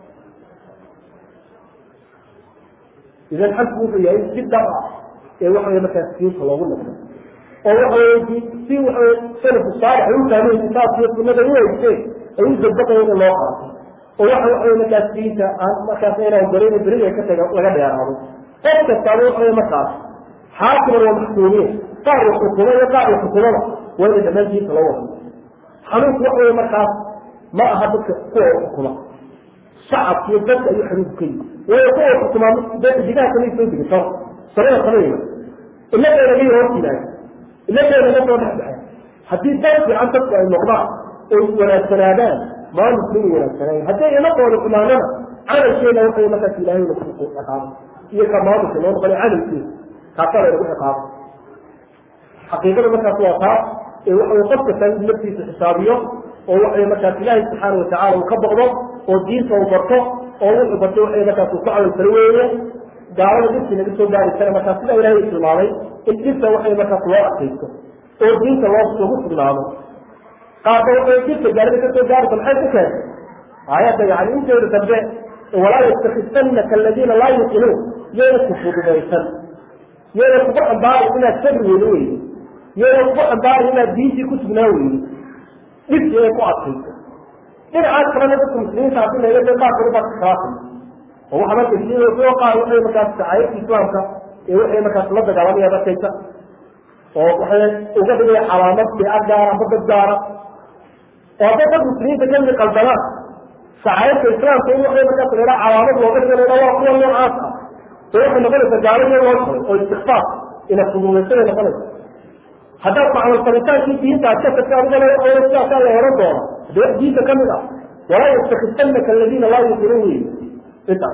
idan xalku wuxuu yahay si dhab ah ee waxaway markaas diinta loogu noqdo oo waxawey si waxawey salafu saalix ay u fahmeen kitaabkiiyo sunada u haysteen ay u dabaqayen in loo qaato oo waxa waxawey markaas diinta aan markaas inaan barin beriga ka taga laga dheeraado qof kastaaba waxawey markaas xaakiman waa maxkuumiin qaar la xukumo iyo qaar la xukumada waa ina dhammaan diinta loo wado xanuunku waxawey markaas ma aha dadka kuwa xukuma shacabka iyo dadka ayuu xanuunku ka yimi waayo kuwa xukumaa digaha kamay soo degi soo samada samayna inaga naga hor yimaado inaga naga soo dhex baxay haddii dad fiican dadku ay noqdaan oy wanaagsanaadaan maalinka inay wanaagsanaayen hadday inaqooda xumaanana camalkeena waxay markaas ilaahay nagu ciqaabo iyo ka maalinka noo noqonay camalkeena taasaa laynagu ciqaabo xaqiiqada markaas waa taa ee waxaway qof kasta in naftiisa xisaabiyo oo waxay markaas ilaahay subxaana watacala uu ka boqdo oo diinta uu barto oo wuxuu bartay waxay markaas uu ka camal falo weeye gaalada dhibkii naga soo gaari kara markaas sida ilaahay tilmaamay in dhibta waxay markaas loo adkaysto oo diinta loo lagu sugnaado qaarka waxay dhibka gaalada ka soo gaarta maxay ku keentay aayadda yani inteeda dambe walaa yastakifanaka aladiina laa yuqinuun yayna kufudumaysan yayna kugu xambaarin inaad sabri weydo weydo yayna kugu xambaarin inaad diintii ku sugnaa weydo dhibkii ay ku adkayso dhinacaas kalena dadka muslimiinta hadii laga de qaar kale baa ka khilaafay oo waxa marka soo qaar waxay markaas sacaayadka islaamka ee waxay markaas la dagaalamaya dadkaysa oo waxay uga dhigaya calaamad fiica gaara amba dad gaara oo hadday dad muslimiinta kamid qaldamaan sacaayadka islaamka in waxay markaas la yidhaha calaamad looga sheegaya waa kuwa noocaas ah dee waxay noqonaysa gaalada loo shalay oo istikfaar ina fudumaysanay noqonaysa haddaad macmalfalitaankii diinta aad ka tagta adigana sidaasaa la oran doona hadee wax diinta kamid ah walaa yastakifanaka aladiina laa yuqinuun wey intaas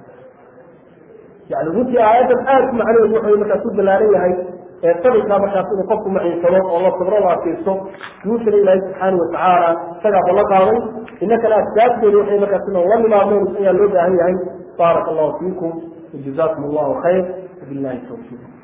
yani runtii aayaddan aad ku macnaheedu wuxuu markaas ku balaaran yahay ee sabirkaa markaas inuu qofku maciinsado oo la sabro la adkaysto guushana ilaahay subxaana watacaala isagaa ballan qaaday inakana asbaabteedu waxay markaas inaan la nimaadno ayaa loo baahan yahay baaraka allahu fiikum wajazakum allahu khayr wabillahi tawfiiq